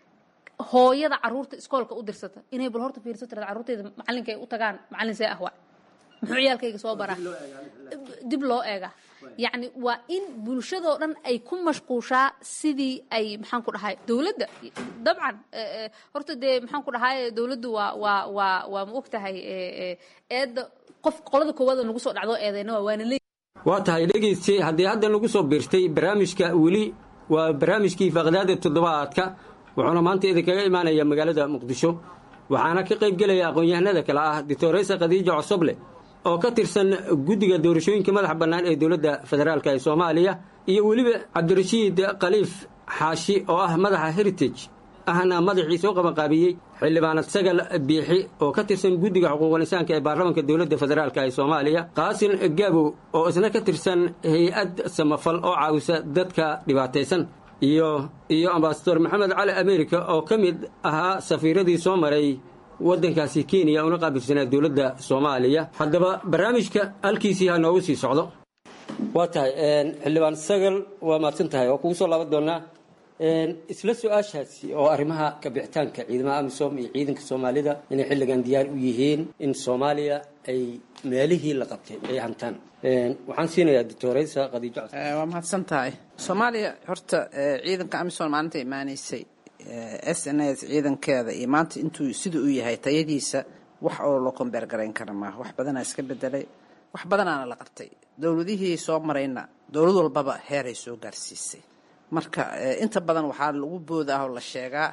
hooyada caruurta iskoolka u dirsata inay bal horta fiirso tirada carruurteyda macallinka ay u tagaan macallin see ah waa muxuu ciyaalkayga soo baraa dib loo eega yacni waa in bulshadoo dhan ay ku mashquushaa sidii ay maxaan ku dhahay dowladda dabcan horta dee maxaan ku dhahay dowladdu waa waa waa waa ma og tahay eedda qof qolada koowaad oo nagu soo dhacdo eedeyna waa waana leey
waa tahay dhegayste haddii hadda nagu soo biirtay barnaamijka weli waa barnaamijkii faaqdaada toddobaadka wuxuuna maanta idinkaga imaanaya magaalada muqdisho waxaana ka qayb gelaya aqoon-yahanada kale ah doctoresa khadiija cosoble oo ka tirsan guddiga doorashooyinka madaxa bannaan ee dowladda federaalk ee soomaaliya iyo weliba cabdirashiid khaliif xaashi oo ah madaxa heritage ahna madaxii soo qabanqaabiyey xildhibaanad sagal biixi oo ka tirsan guddiga xuquuqul insaanka ee baarlamaanka dowladda federaalk ee soomaaliya qaasin gaabow oo isna ka tirsan hay-ad samafal oo caawisa dadka dhibaataysan iyo iyo ambasador maxamed cali america oo ka mid ahaa safiiradii soo maray waddankaasi kenya una qaabilsanaa dowladda soomaaliya haddaba barnaamijka halkiisii ha noogu sii socdo waa tahay xildhibaan sagal waa mahadsan tahay waa kugu soo laaban doonaa isla su-aashaasi oo arrimaha kabixitaanka ciidamada amisom iyo ciidanka soomaalida inay xilligan diyaar u yihiin in soomaaliya ay meelihii la qabtay ay hantaan waxaan siinayaa doctoreysa khadiijo
waa mahadsan tahay soomaaliya horta ciidanka amisom maalinta imaaneysay s n s ciidankeeda iyo maanta intuu sida u yahay tayadiisa wax oo loo kombeer garayn kara maaha wax badanaa iska bedelay wax badanaana la qabtay dowladihii soo marayna dowlad walbaba heeray soo gaarsiisay marka inta badan waxaa lagu booda ah oo la sheegaa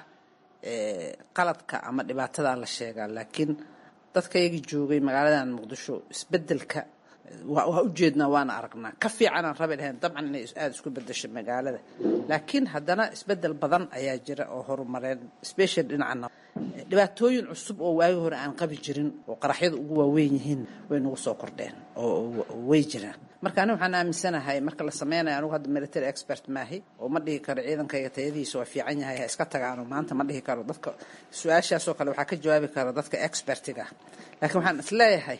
qaladka ama dhibaatadaa la sheegaa laakiin dadka iyaga joogay magaaladan muqdisho isbedelka waa waa ujeednaa waana aragnaa ka fiicanaan rabi lahayn dabcan inay aada isku bedesho magaalada laakiin haddana isbedel badan ayaa jira oo horumareen special dhinacana dhibaatooyin cusub oo waagi hore aan qabi jirin oo qaraxyada ugu waaweyn yihiin way nagu soo kordheen oo way jiraan marka ani waxaan aaminsanahay marka la sameynayo anigu hadda military expert maahi oo ma dhihi karo ciidankayga tayadiisa waa fiican yahay ha iska tagaano maanta ma dhihi karo dadka su-aashaasoo kale waxaa ka jawaabi kara dadka expertiga laakiin waxaan isleeyahay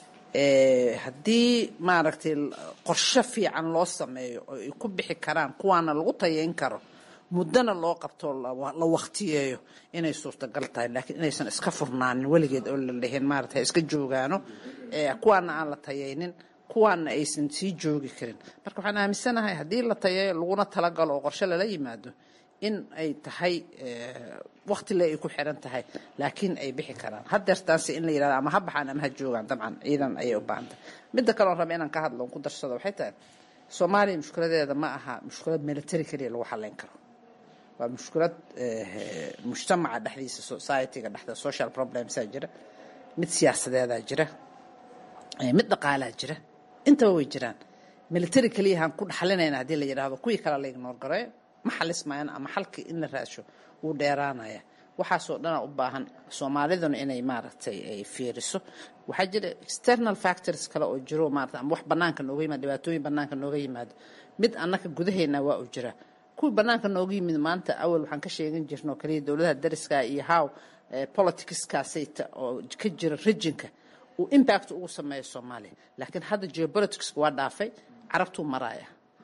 haddii maaragtay qorshe fiican loo sameeyo oo ay ku bixi karaan kuwaana lagu tayeyn karo muddana loo qabto la waktiyeeyo inay suurtagal tahay laakiin inaysan iska furnaanin weligeed oo la dhihin maarata ha iska joogaano kuwaana aan la tayaynin kuwaana aysan sii joogi karin marka waxaan aaminsanahay haddii la tayeeyo laguna talagalo oo qorshe lala yimaado in ay tahay wakti le ay ku xiran tahay laakiin ay bixi karaan hadeertaanse in la yidhahdo ama ha baxaan ama ha joogaan dabcan ciidan ayay u baahan tahay midda kale oon raba inaan ka hadlo on ku darsado waxay tahay soomaaliya mushkiladeeda ma aha mushkilad military keliya lagu xalayn karo waa mushkilad mujtamaca dhexdiisa societyga dhexda social problemsaa jira mid siyaasadeedaa jira mid dhaqaalaa jira intaba way jiraan military keliyahaan ku dhaxlinayna haddii la yidhaahdo kuwii kale la ignoor gareeyo ma xalismayaan ama xalkii in la raadsho wuu dheeraanaya waxaasoo dhana u baahan soomaaliduna inay maaragtay ay fiiriso waxaa jira external factors kale oo jiro maarata ama wax banaanka nooga yimaado dhibaatooyin banaanka nooga yimaado mid annaka gudaheena waa u jira kuwii banaanka nooga yimid maanta awal waxaan ka sheegan jirnoo kaliya dowladaha dariska iyo how politicskaasayta oo ka jira regionka uu impact ugu sameeyo soomaaliya laakiin hadda geopoliticska waa dhaafay carabtuu maraaya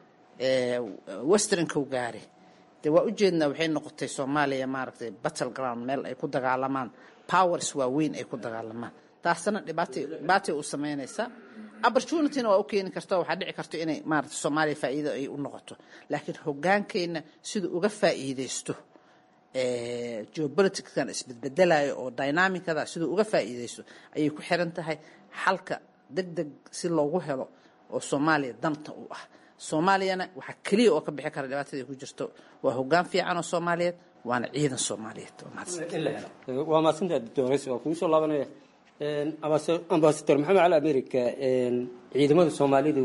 westernka u gaari dee waa ujeednaa waxay noqotay soomaaliya maaragtay battle ground meel ay ku dagaalamaan powers waaweyn ay ku dagaalamaan taasna dhibaatay dhibaatay u sameynaysaa opportunityna waa u keeni karta waxaa dhici karta inay maarata soomaaliya faa'iido ay u noqoto laakiin hogaankeenna siduu uga faa'iidaysto geopolitickan isbedbedelayo oo dynamicada siduu uga faa'iidaysto ayay ku xiran tahay xalka deg deg si loogu helo oo soomaaliya danta u ah soomaaliyana waxaa keliya oo ka bixi kara dhibaatada ay ku jirto waa hogaan fiican oo soomaaliyeed waana ciidan soomaaliyeed
waa mahadsantaha doctores waa kugu soo laabanaya ambasador maxamed cali america ciidamada soomaalidu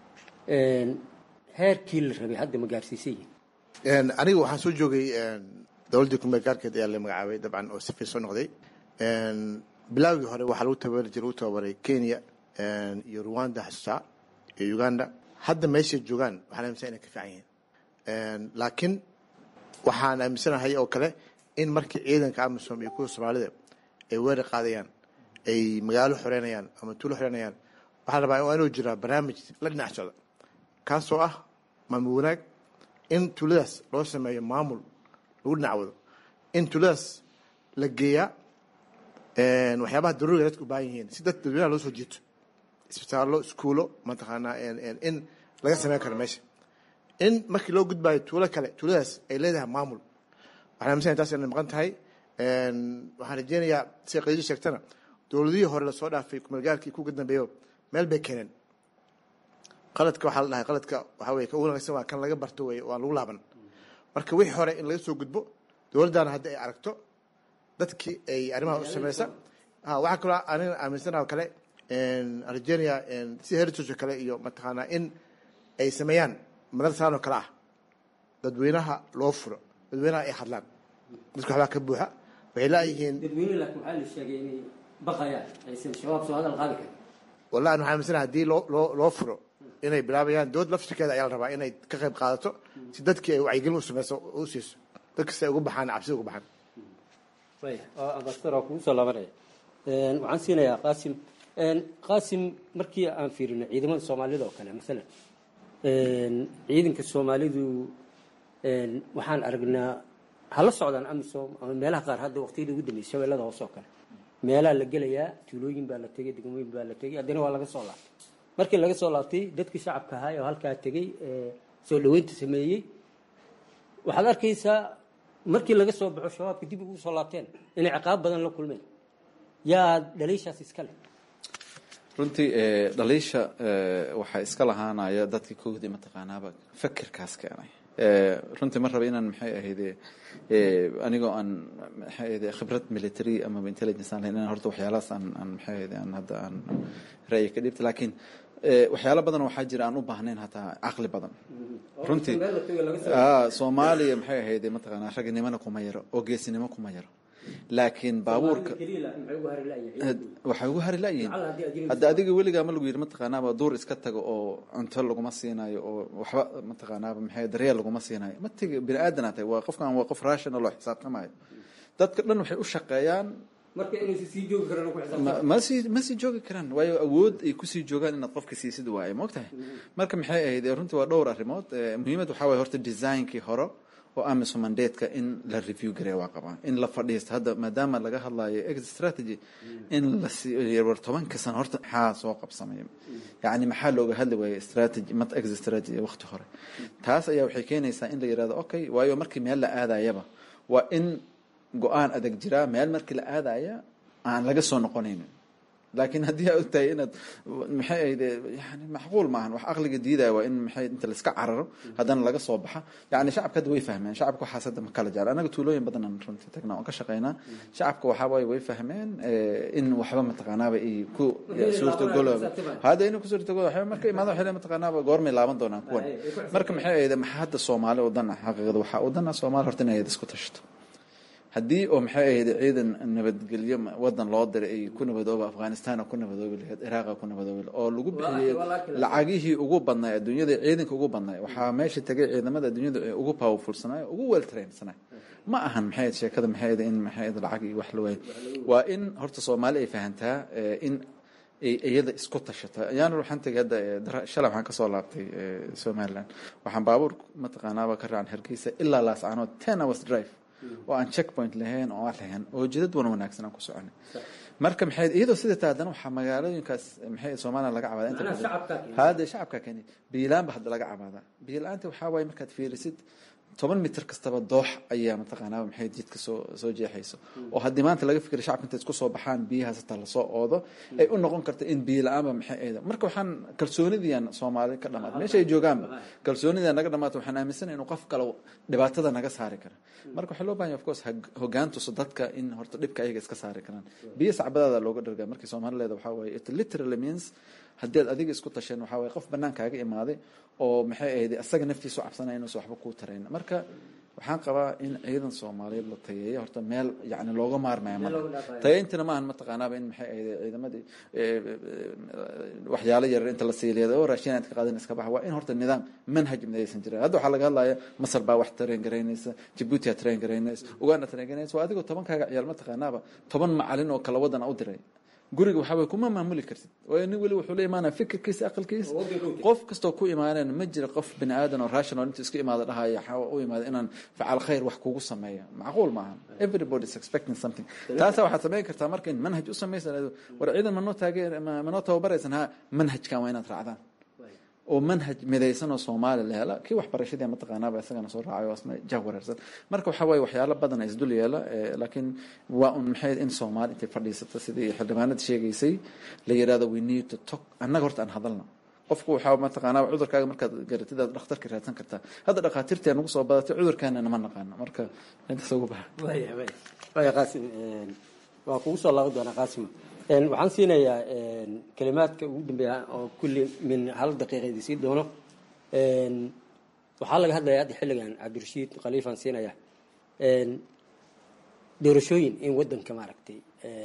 heerkii la rabay hadda ma gaarsiisan yihin
aniga waxaan soo joogay dowladdii kumeel gaarkeed ayaa la magacaabay dabcan oo sifir soo noqday bilaawgii hore waxaa lagu tababari jiray lagu tababaray kenya iyo rwanda xasuusaa iyo uganda hadda meeshay joogaan waxaan aaminsan inay ka fiican yihiin laakiin waxaan aaminsanahay oo kale in markii ciidanka amisom iyo kuwa soomaalida ay weerar qaadayaan ay magaalo xoreynayaan ama tuulo xoreynayaan waxaa rabaa waa inuu jiraa barnaamij la dhinac socda kaasoo ah maamul wanaag in tuuladaas loo sameeyo maamul lagu dhinac wado in tuuladaas la geeyaa waxyaabaha daruuriga dadka u baahan yihiin si dad dadweynaha loo soo jiito isbitaallo iskuulo mataqaanaa in laga sameyn karo meesha in markii loo gudbaayo tuulo kale tuuladaas ay leedahay maamul waxaan aaminsanaya taas inay maqan tahay waxaan rajeynayaa sida qadiijo sheegtana dowladihii hore lasoo dhaafay kumeelgaarkii kuga dambeeyo meel bay keeneen qaladka waxaa la dhahay qaladka waxaa weye ka ugu wanaagsan waa kan laga barto weye waan lagu laaban marka wixii hore in laga soo gudbo dowladdaana hadda ay aragto dadkii ay arrimaha u sameysa waxaa kaloo anina aaminsana oo kale argenia sida heritage oo kale iyo mataqaanaa in ay sameeyaan madarasaan oo kale ah dadweynaha loo furo dadweynaha ay hadlaan dadka waxbaa ka buuxa waxay laayihiin
dadweyne laakiin waxaa la sheegay inay baqayaan aysan shabaab soo hadal qaadi karin
wallahi waxaan aaminsanaha haddii loo loo loo furo inay bilaabayaan dowlad laftirkeeda ayaa la rabaa inay ka qayb qaadato si dadkii ay wacyigelin u sameyso u siiso dadka si ay ugu baxaan cabsida ugu baxaan
ambasador waa kugu soo laabanaya waxaan siinayaa qaasim qaasim markii aan fiirino ciidamada soomaalida oo kale maalan ciidanka soomaalidu waxaan aragnaa hala socdaan amisom ama meelaha qaar hadda waqtiyada ugu dambeysay shabeellada hoose oo kale meelaha la gelayaa tuulooyin baa la tegay degmooyin baa la tegay haddana waa laga soo laabtay markii laga soo laabtay dadkii shacabka ahaa oo halkaa tegey soo dhaweynta sameeyey waxaad arkaysaa markii laga soo baxo shabaabka dib ugu soo laabteen inay ciqaab badan la kulmeen yaa dhaliishaas iska leh
runtii dhaliisha waxaa iska lahaanaya dadkii kowdii mataqaanaaba fakirkaas keenay runtii ma raba inaan maxay ahayde anigoo aan maxay ahayde khibrad military ama intelligence aan lahayn inaan horta waxyaalahaas aan aan maxay ahayde aan hadda aan ra'yi ka dhibta laakiin waxyaalo badan waxaa jira aan u baahnayn hataa caqli badan runtii soomaaliya maxay ahayd mataqaanaa raginimona kuma yaro oo geesinimo kuma yaro laakiin baabuurka waxay ugu hari layihiin hadda adiga weligaa ma lagu yidhi mataqaanaaba duur iska tago oo cunto laguma siinayo oo waxba mataqaanaaba maxay daryeel laguma siinayo ma tegi bini aadan tahay waa qofkan waa qof rational oo xisaabtamayo dadka dhan waxay u shaqeeyaan ma sii joogi karaan waayo awood ay kusii joogaan inaad qofka siisid waaye maogtahay marka maxay ahayd runtii waa dhowr arrimood muhiimad waxaa waye horta designkii hore oo amiso mandateska in la review gareeya waa qabaa in la fadhiisto hadda maadaama laga hadlayo exit strategy in lawar tobanka sano horta maxaa soo qabsamay yacni maxaa looga hadli waayey strategy mat exit strategy waqti hore taas ayaa waxay keenaysaa in la yirahdo okay waayo markii meel la aadayaba waa in go-aan adag jiraa meel markii la aadaya aan laga soo noqonaynin laakiin haddii aa ogtahay inaad maxay ahayd yani macquul maahan wax aqliga diidaya waa in maxay inta laiska cararo haddana laga soo baxa yani shacabka hadda way fahmeen shacabka waxaas hadda ma kala jecla anaga tuulooyin badan aan runtii tagnaa oon ka shaqeynaa shacabka waxaa waaye way fahmeen in waxba mataqaanaaba ay ku suurtagolooba hadda inay ku suurtagolo waxba marka imaado waxay mataqaanaaba goormay laaban doonaan kuwan marka maxay ahayd maxaa hadda soomaali wadana xaqiiqada waxaa wadana soomaali horta inay isku tashato haddii oo maxay ahayd ciidan nabadgelyo wadan loo diray ay ku nabadooba afghanistan ku nabadoobi lahayd iraaqa ku nabadoobi oo lagu bixiyey lacagihii ugu badnay adduunyada ciidanka ugu badnay waxaa meesha tegay ciidamada adduunyada ee ugu powerfulsanay ugu well trainsanay ma ahan maxay ahayd sheekada maxay ahayd in maxay ahayd lacag iyo wax la waayo waa in horta soomaali ay fahantaa in iyada isku tashata ayaana waxaan tegay hadda shalay waxaan kasoo laabtay somaliland waxaan baabuur mataqaanaaba ka raacan hargeysa ilaa laascaanood ten hours drive oo aan checkpoint lahayn oo aan lahayn oo jidad wan wanaagsan aan ku soconay marka maxay iyadoo sida taa haddana waxaa magaalooyinkaas maxay soomaaliya laga cabaada inta badan hade shacabka keni biilaanba hadda laga cabaada biilaanta waxaa waaye markaad fiirisid toban mitir kastaba doox ayaa mataqaanaa maxay jidka soo soo jeexayso oo haddii maanta laga fikira shacabka intay isku soo baxaan biyahaas hataa lasoo oodo ay u noqon karta in biyo la-aanba maxay ayda marka waxaan kalsoonidiian soomaali ka dhamaata meesha ay joogaanba kalsoonida naga dhamaata waxaan aaminsana inuu qof kale dhibaatada naga saari kara marka waxaa loo bahanya of course hogaan tuso dadka in horta dhibka ayaga iska saari karaan biyo sacbadaada looga dhargaa markii soomaali leeda waxaa waaye it literally means haddii ad adiga isku tasheen waxaa waye qof banaankaaga imaaday oo maxay ahayd asaga naftiisu cabsanaya inuusan waxba kuu tarayn marka waxaan qabaa in ciidan soomaaliyeed la tayeeyo horta meel yani looga maarmaya ma tayeyntina maahan mataqaanaaba in maxay ahayd ciidamadii waxyaalo yarar inta la siiliyada oo raashin aad ka qaadan iska baxa waa in horta nidaam manhaj midaysan jirin hadda waxaa laga hadlaya masar baa wax tareen garaynaysa jabuuti aa tareen garaynaysa uganda tareen garaynaysa waa adigoo tobankaaga ciyaal mataqaanaaba toban macalin oo kala wadan u diray guriga waxaa way kuma maamuli kartid waayo nin weli wuxuu la imaanaya fikirkiisa aqalkiisa qof kastoo ku imaaneen ma jira qof bini aadan oo rational intuu iska imaada dhahaya waxaa u imaada inaan facal khayr wax kugu sameeya macquul maaha everybody is expecting something taasa waxaad samayn kartaa marka in manhaj u samaysan war ciidan manoo taageen manoo tababaraysan ha manhajkan waa inaad raacdaan oo manhaj midaysan oo soomaali la hela kii waxbarashadii mataqaanaaba isagana soo raacayo asna jah wareersan marka waxaa waaye waxyaalo badan is dul yeela laakiin waa un maxay in soomaali intay fadhiisato sidii xildhibaanada sheegaysay la yidhahdo we need to talk annaga horta aan hadalna qofku waxaa mataqaanaa cudurkaaga markaad garatid aad dhakhtarka raadsan kartaa hadda dhakhaatiirtii nagu soo badatay cudurkaana nama naqaano marka intaas ugu baxa
waya qaasim waa kugu soo laaban doonaa qaasim waxaan siinayaa kalimaadka ugu dambeeya oo kulli min hal daqiiqa idin sii doono waxaa laga hadlayaa hadda xilligan cabdirashiid khaliifaan siinaya doorashooyin in wadanka maaragtay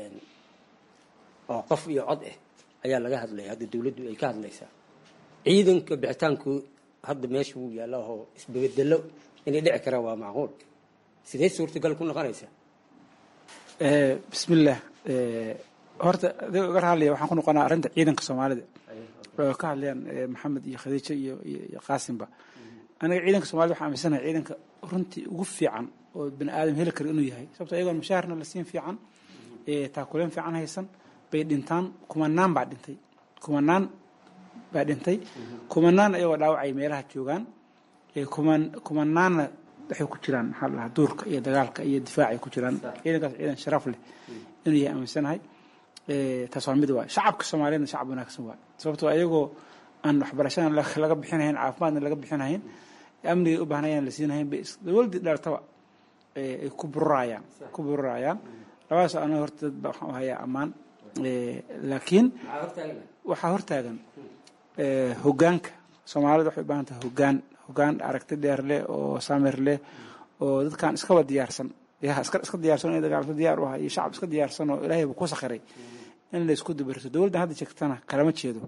oo qof iyo cod ah ayaa laga hadlaya hadda dawladdu ay ka hadlaysaa ciidanka bixitaanku hadda meesha wuu yaalla oo isbabedelo inay dhici karaan waa macquul sidee suurtagal ku noqonaysaa
bismillaah horta adiga uga hadlaya waxaan ku noqonaa arrinta ciidanka soomaalida oo ka hadlayaan maxamed iyo khadiijo iyo iyo qaasimba aniga ciidanka soomaalida waxaan aaminsanahay ciidanka runtii ugu fiican oo bani aadam heli kara inuu yahay sababto ayagoon mushaharna la siin fiican taakuleen fiican haysan bay dhintaan kumanaan baa dhintay kumanaan baa dhintay kumanaan ayagoo dhaawacay meelaha joogaan kuman kumanaanna waxay ku jiraan maxaa la dhahaa duurka iyo dagaalka iyo difaacay ku jiraan ciidankaas ciidan sharaf leh inuu yahay aaminsanahay taas waa mid waay shacabka soomaaliyedna shacab wanaagsan waay sababtoo ayagoo aan waxbarashadan laga bixinahayn caafimaadna laga bixinahayn amnigay u baahnayaan la siinahayn bay dawladdii dheertaba ay ku bururayaan ku bururayaan labadaas aniga horta dad baa waxaan u hayaa ammaan laakiin waxaa hortaagan hogaanka soomaalida waxay u baahan tahay hogaan hogaan aragti dheer leh oo samir leh oo dadkan iskaba diyaarsan ya iska iska diyaarsan inay dagaalto diyaar u aha iyo shacab iska diyaarsan oo ilaahayba ku sakhiray in la isku dabariso dowladdan hadda jeegtana kalama jeedo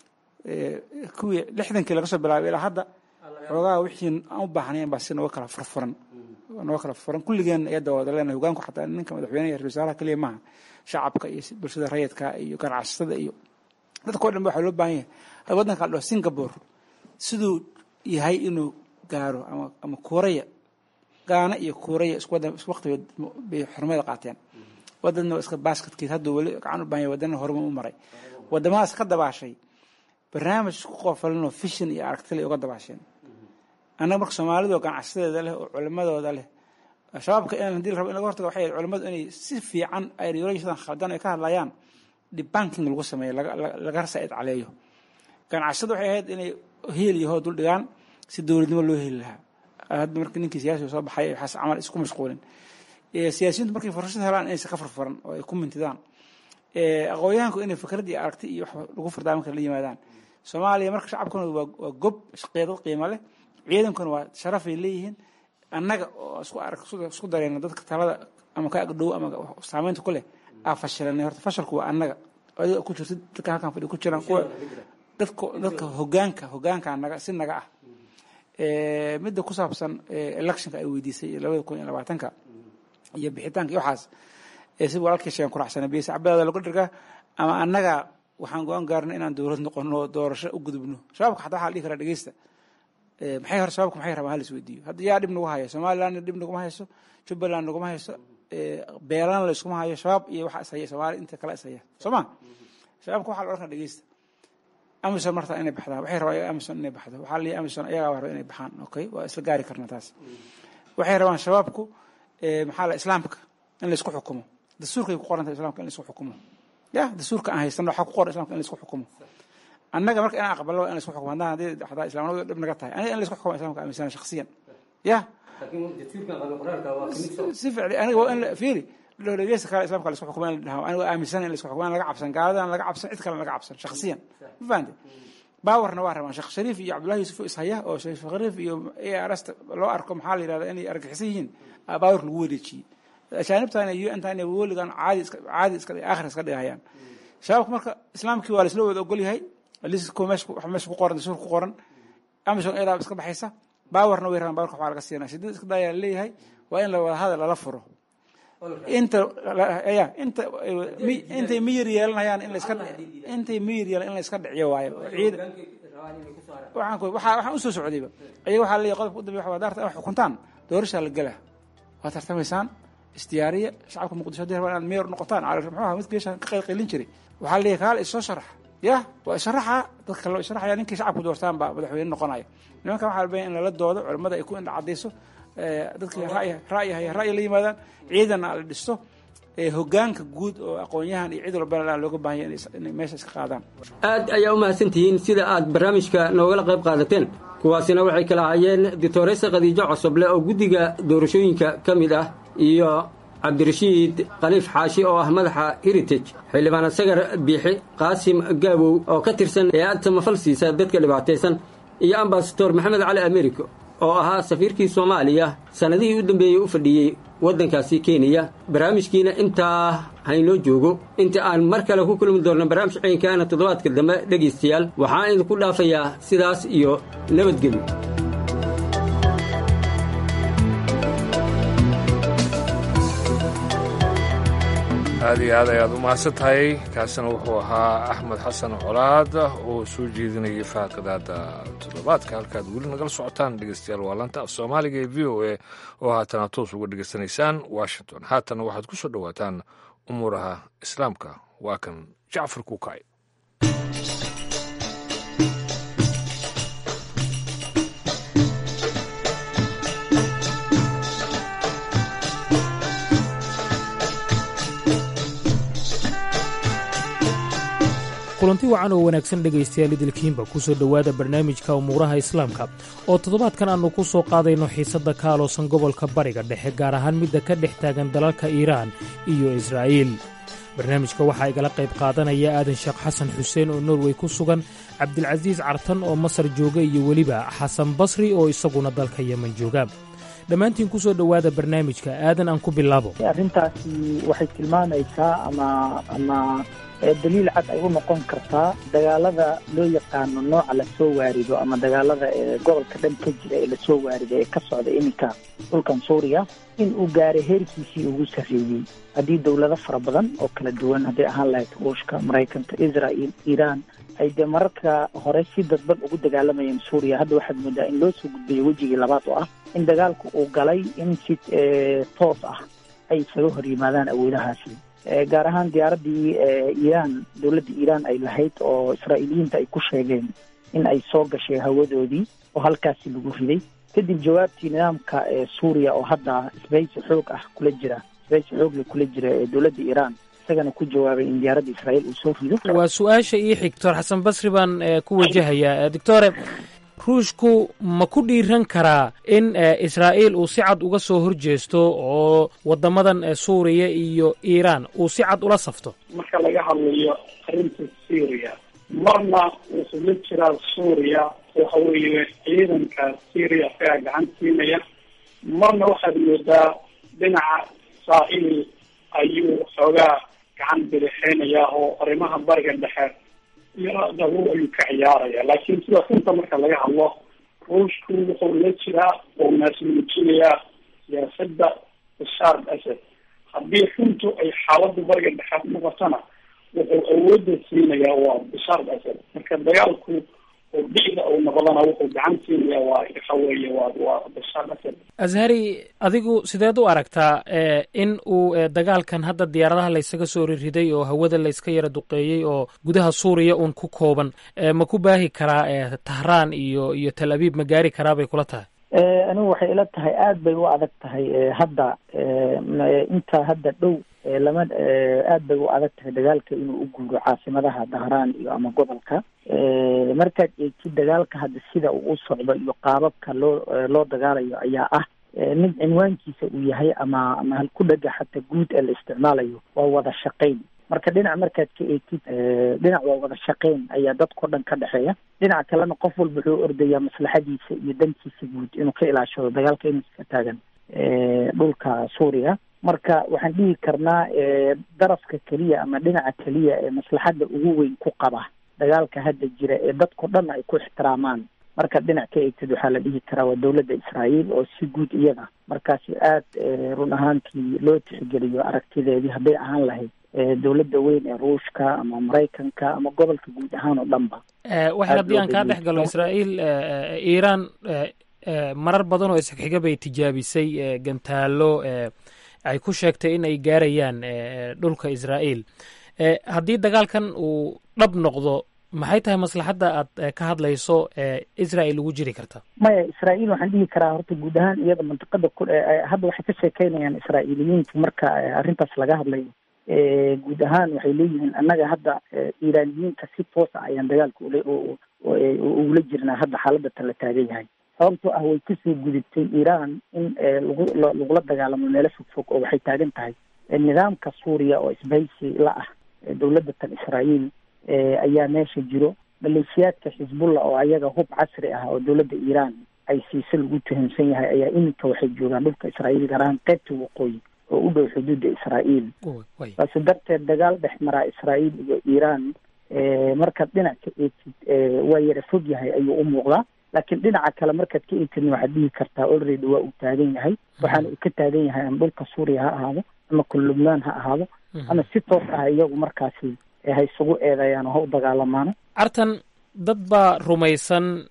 kuwii lixdankii laga soo bilaabay ilaa hadda xoogaa wixii aan u baahnayn baa si nooga kala furfuran nooga kala furfuran kulligeen iyada wada leenahay hogaanku xataa ninka madaxweynaha iyo ra-isul wasaaraha keliya maaha shacabka iyo bulshada rayidka iyo ganacsatada iyo dadka o dhan ba waxaa loo baahan yahay waddanka la dhaho singapore siduu yahay inuu gaaro ama ama kuuraya gaana iyo kuuraya isku wadan isku waqti bay xurmada qaateen wadanna waa iska basketkeed hadduu weli gacan u baahan yahay wadanna horuma u maray wadamadaas ka dabaashay barnaamij isku qoofalinoo fishin iyo aragtile uga dabaasheen annaga marka soomaalidu oo ganacsadeeda leh oo culimadooda leh shabaabka in hadii la rabo in laga hortago waxay culimadu inay si fiican ideologiyadan khaldan ay ka hadlayaan debunking lagu sameeyo laga saa'id caleeyo ganacsadu waxay ahayd inay heel iyo hoo dul dhigaan si dowladnimo loo heli lahaa hadda marka ninkii siyaasiga soo baxay waxaas camal isku mashquulin siyaasiyiintu markay fursad helaan inaysan ka furfuran oo ay ku mintidaan aqoonyahanku inay fikrad iyo aragti iyo wax lagu furdaamin kara la yimaadaan soomaaliya marka shacabkuna waa gob qeedad qiimo leh ciidankuna waa sharafay leeyihiin annaga oo isku arag isku dareyna dadka talada ama ka agdhow ama saameynta ku leh aa fashilanay horta fashalku waa annaga adiga ku jirta dadka halkan fadhi ku jiraan kuwa dadka dadka hogaanka hogaanka naga si naga ah midda ku saabsan electionka ay weydiisay labada kun iyo labaatanka iyo bixitaanka iyo waxaas si walaalkii sheegan kuracsana biyasa cabadaada lagu dhirgaa ama annaga waxaan go-aan gaarnay inaan dowlad noqono doorasho u gudubno shabaabka xataa waxaa la dhihi karaa dhegeysta maxay hore shabaabka maxay rabaan halis weydiiyo hadda yaa dhib nagu hayo somalilandna dhib naguma hayso jubbaland naguma hayso beelana la iskuma hayo shabaab iyo waxa ishaya soomaali inta kala ishaya soo ma shabaabka waxaa la odhan karaa dhegeysta amison marta inay baxdaan waxay rabaan amison inay baxdo waxaa la leeyahay amison ayagaa raba inay baxaan okay waa isla gaari karna taas waxay rabaan shabaabku maxaa la islaamka in la isku xukumo dastuurkay ku qoran tahay islamka in la isku xukumo ya dastuurka aan haysano waxaa ku qoran islamka in la isku xukumo annaga marka inaan aqbalno waa in la isku xukumo haddaan haddii xataa islaamnimadu dhib naga tahay aniga in la isku xukumo islamka aaminsana shakhsiyan ya si ficli aniga waa in fiiri dhegeysta kale islamka la isku xukumo in la dhaho aniga aaminsana in la isku xukumo in laga cabsan gaaladan laga cabsan cid kale laga cabsan shakhsiyan ma fahamte baawarna waa rabaan sheekh shariif iyo cabdullahi yuusuf ishaya oo sheekh shariif iyo ars loo arko maxaa la yidhahda inay argaxisan yihiin baawar lagu wareejiyey ajaanibtana iyo intaan weligan caadi caadi iska aakhir iska dhigayaan shabaabka marka islaamkii waa laisla wada ogol yahay lisko meesha meesha ku qoran dastuur ku qoran amison ilaa iska baxaysa baawarna way rabaan baawarka waxaa laga siinaa shidada iska dayaa leeyahay waa in la wada hadal lala furo inta ya inta intay miyir yeelanayaan in la iska intay miyir yeelan in la iska dhiciyo waayo ciid waxaan waxaa waxaan usoo socdayba ayaga waxaa leeyahay qodobka u dambeya waxa daarta wax xukuntaan doorashaa la gelaa waa tartamaysaan isdiyaariya shacabka muqdisho hadii rabaan inaad meyor noqotaan muxuu ahaa mid geeshan ka qaylqaylin jiray waxaa leeyahay kaale isoo sharax ya waa isharaxa dadka loo isharaxaya ninkii shacabku doortaan baa madaxweyne noqonaya nimankan waxaa la baya in lala doodo culimmada ay ku indha cadayso dadkii ra'yi haya ra'yi la yimaadaan ciidanna la dhisto hogaanka guud oo aqoon-yahan iyo cid walbana looga baahanya inay meesha iska qaadaan
aad ayaa u mahadsantihiin sida aad barnaamijka noogala qayb qaadateen kuwaasina waxay kala hayeen doctoresa khadiijo cosoble oo guddiga doorashooyinka ka mid ah iyo cabdirashiid khaliif xaashi oo ah madaxa heritage xildhibaan sagar biixi qaasim gaabow oo ka tirsan hay-ad samafal siisa dadka dhibaataysan iyo ambasador maxamed cali americo oo ahaa safiirkii soomaaliya sannadihii u dambeeyey u fadhiyey waddankaasi kenya barnaamijkiina intaa haynoo joogo inta aan mar kale ku kulmi doonno barnaamij ciinkaana toddobaadka dambe dhegaystayaal waxaan idinku dhaafayaa sidaas iyo nabadgelyo
aad iyo aad ayaad u mahadsan tahay kaasina wuxuu ahaa axmed xasan colaad oo soo jeedinayay faaqadaada toddobaadka halkaad weli nagala socotaan dhegeystayaal waa lanta af soomaaliga ee v o a oo haatana toos uga dhegeysanaysaan washington haatana waxaad ku soo dhowaataan umuuraha islaamka waa kan jacfar kuukay
kulanti wacan oo wanaagsan dhegaystayaal idilkiinba ku soo dhowaada barnaamijka umuuraha islaamka oo toddobaadkan aannu ku soo qaadayno xiisadda ka aloosan gobolka bariga dhexe gaar ahaan midda ka dhex taagan dalalka iiraan iyo israa'iil barnaamijka waxaa igala qayb qaadanaya aadan sheekh xasan xuseen oo norway ku sugan cabdilcasiis cartan oo masar jooga iyo weliba xasan basri oo isaguna dalka yeman jooga dhammaantiin ku soo dhowaada barnaamijka aadan aan ku bilaabo
arrintaasi waxay tilmaamaysaa ama ama daliil cad ay u noqon kartaa dagaalada loo yaqaano nooca lasoo waarido ama dagaalada ee gobolka dhan ka jira ee lasoo waarido ee ka socda iminka dhulkan suuriya in uu gaaray heerkiisii ugu sarreeyey haddii dowlado fara badan oo kala duwan hadday ahaan lahayd ruushka maraykanka israel iiraan ay dee mararka hore si dadban ugu dagaalamayeen suuriya hadda waxaad moodaa in loo soo gudbayo wejigii labaad oo ah in dagaalku uu galay in si toos ah ay isaga hor yimaadaan awoodahaasi gaar ahaan diyaaraddii iiraan dowladda iiraan ay lahayd oo israa'iiliyiinta ay ku sheegeen in ay soo gashay hawadoodii oo halkaasi lagu riday kadib jawaabtii nidaamka suuriya oo hadda isbahaysi xoog ah kula jira isbahaysi xoogla kula jira ee dowladda iiraan isagana ku jawaabay in diyaaradda israa'iil uu soo rido
waa su-aasha ii xigtor xasan basri baan ku wajahayaa doctore ruushku ma ku dhiiran karaa in israa'iil uu si cad uga soo horjeesto oo waddamadan suuriya iyo iiraan uu si cad ula safto
marka laga hadlayo arrinta syria marna wuxuu la jiraa suuriya waxa weeye ciidanka syria ayaa gacan siinaya marna waxaad moodaa dhinaca israa'iil ayuu xoogaa gacan bidixeynaya oo arrimaha bariga dhexe iyo dabuur ayuu ka ciyaaraya laakiin sida runta marka laga hadlo ruushku wuxuu la jiraa oo naasmuujinayaa siyaasadda bashaar asad haddii runtu ay xaaladda bariga dhexe noqotona wuxuu awoodda siinayaa waa bashaar asad marka dagaalku oo dhicda uu noqdana wuxuu gacan siinaya waa waxa weeye waa waa bashaar asad
ashari adigu sideed u aragtaa in uu dagaalkan hadda diyaaradaha laysaga soo ririday oo hawada layska yara duqeeyey oo gudaha suuriya uun ku kooban ma ku baahi karaa tahraan iyo iyo tal abiib ma gaari karaa bay kula tahay
anigu waxay ila tahay aada bay u adag tahay hadda inta hadda dhow lama aad bay u adag tahay dagaalka inuu u guuro caasimadaha dahraan iyo ama gobolka markaad eegtid dagaalka hadda sida uu u socdo iyo qaababka loo loo dagaalayo ayaa ah mid cinwaankiisa uu yahay ama ama halku dhega xataa guud ee la isticmaalayo waa wada shaqayn marka dhinac markaad ka eegtid dhinac waa wada shaqayn ayaa dadkao dhan ka dhexeeya dhinaca kalena qof walba wuxuu ordayaa maslaxadiisa iyo dantiisa guud inuu ka ilaashado dagaalka inuu iska taagan dhulka suuriya marka waxaan dhihi karnaa darafka keliya ama dhinaca keliya ee maslaxadda ugu weyn ku qaba dagaalka hadda jira ee dadkao dhan ay ku ixtiraamaan markaad dhinac ka eegtid waxaa la dhihi karaa waa dowladda israa'iil oo si guud iyada markaasi aada run ahaantii loo tixgeliyo aragtideedii hadday ahaan lahayd dowladda weyn ee ruushka ama maraykanka ama gobolka guud ahaan oo dhanba
waxay haddii aan kaa dhex galo israa'iil iiraan marar badan oo isxiga bay tijaabisay gantaallo ay ku sheegtay in ay gaarayaan dhulka israa'iil haddii dagaalkan uu dhab noqdo maxay tahay maslaxadda aad ka hadlayso israel ugu jiri karta
maya israa'iil waxaan dhihi karaa horta guud ahaan iyada mantiqada ku hadda waxay ka sheekeynayaan israa'iiliyiintu marka arrintaas laga hadlayo guud ahaan waxay leeyihiin annaga hadda iiraaniyiinta si toosa ayaan dagaalka ula ugula jirnaa hadda xaaladda tan la taagan yahay sababtoo ah way kasoo gudubtay iiraan in lagu lagula dagaalamo meelo fog fog oo waxay taagan tahay nidaamka suuriya oo isbahaysi la ah dowladda tan israa'iil ayaa meesha jiro maleeshiyaadka xisbullah oo ayaga hub casri ah oo dowladda iiraan ay siise lagu tuhunsan yahay ayaa iminka waxay joogaan dhulka israa'iil gaar ahaan qaybta waqooyi oo u dhow xuduudda israa'iil saase darteed dagaal dhex maraa israa'iil iyo iiraan markaad dhinac ka eegtid waa yara fog yahay ayuu u muuqdaa laakiin dhinaca kale markaad ka eegtidna waxaad dhihi kartaa already waa uu taagan yahay waxaana uu ka taagan yahay ama dhulka suuriya ha ahaado ama kun lubnaan ha ahaado ama si toos ah iyagu markaasi ha isugu eedeeyaan oo ha u dagaalamaano
artan dad baa rumaysan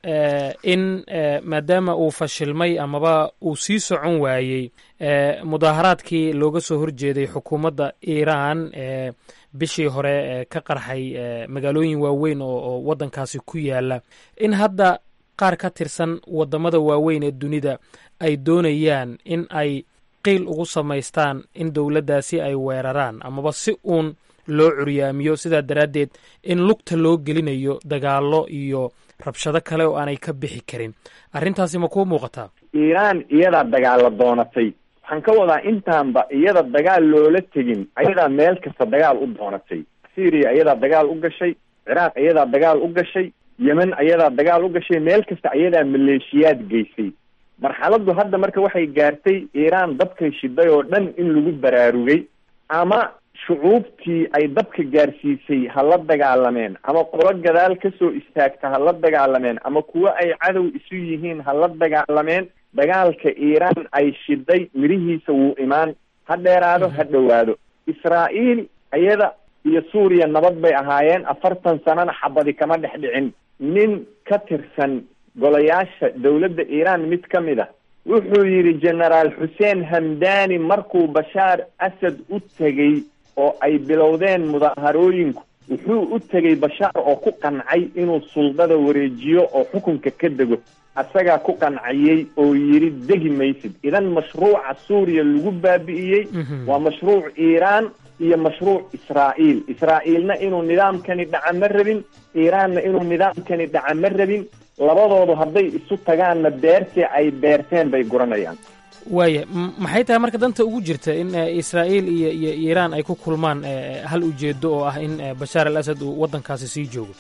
in maadaama uu fashilmay amaba uu sii socon waayey mudaaharaadkii looga soo horjeeday xukuumadda iiraan bishii hore ka qarxay magaalooyin waaweyn oo waddankaasi ku yaala in hadda qaar ka tirsan waddamada waaweyn ee dunida ay doonayaan in ay qiil ugu samaystaan in dowladdaasi ay weeraraan amaba si uun loo curyaamiyo sidaa daraaddeed in lugta loo gelinayo dagaallo iyo rabshado kale oo aanay ka bixi karin arrintaasi ma kuu muuqataa
iiraan iyadaa dagaalo doonatay waxaan ka wadaa intaanba iyada dagaal loola tegin ayadaa meel kasta dagaal u doonatay syria ayadaa dagaal u gashay ciraaq ayadaa dagaal u gashay yemen ayadaa dagaal u gashay meel kasta ayadaa maleeshiyaad geysay marxaladdu hadda marka waxay gaartay iiraan dabkay shiday oo dhan in lagu baraarugay ama shucuubtii ay dabka gaarsiisay ha la dagaalameen ama qolo gadaal kasoo istaagta ha la dagaalameen ama kuwo ay cadow isu yihiin ha la dagaalameen dagaalka iiraan ay shiday mirihiisa wuu imaan ha dheeraado ha dhowaado israa'iil ayada iyo suuriya nabad bay ahaayeen afartan sanana xabadi kama dhex dhicin nin ka tirsan golayaasha dowladda iiraan mid ka mid a wuxuu yidhi genaraal xuseen hamdani markuu bashaar asad u tegey oo ay bilowdeen mudaharooyinku wuxuu u tegey bashaar oo ku qancay inuu suldada wareejiyo oo xukunka ka dego asagaa ku qancayey oo yidhi degi maysid idan mashruuca suuriya lagu baabi'iyey waa mashruuc iiraan iyo mashruuc israa'iil israa'iilna inuu nidaamkani dhaca ma rabin iiraanna inuu nidaamkani dhaca ma rabin labadoodu hadday isu tagaanna beertii ay beerteen bay guranayaan
waaya maxay tahay marka danta ugu jirta in israa'iil iyo iyo iiraan ay ku kulmaan hal ujeedo oo ah in bashaar al asad uu waddankaasi sii joogo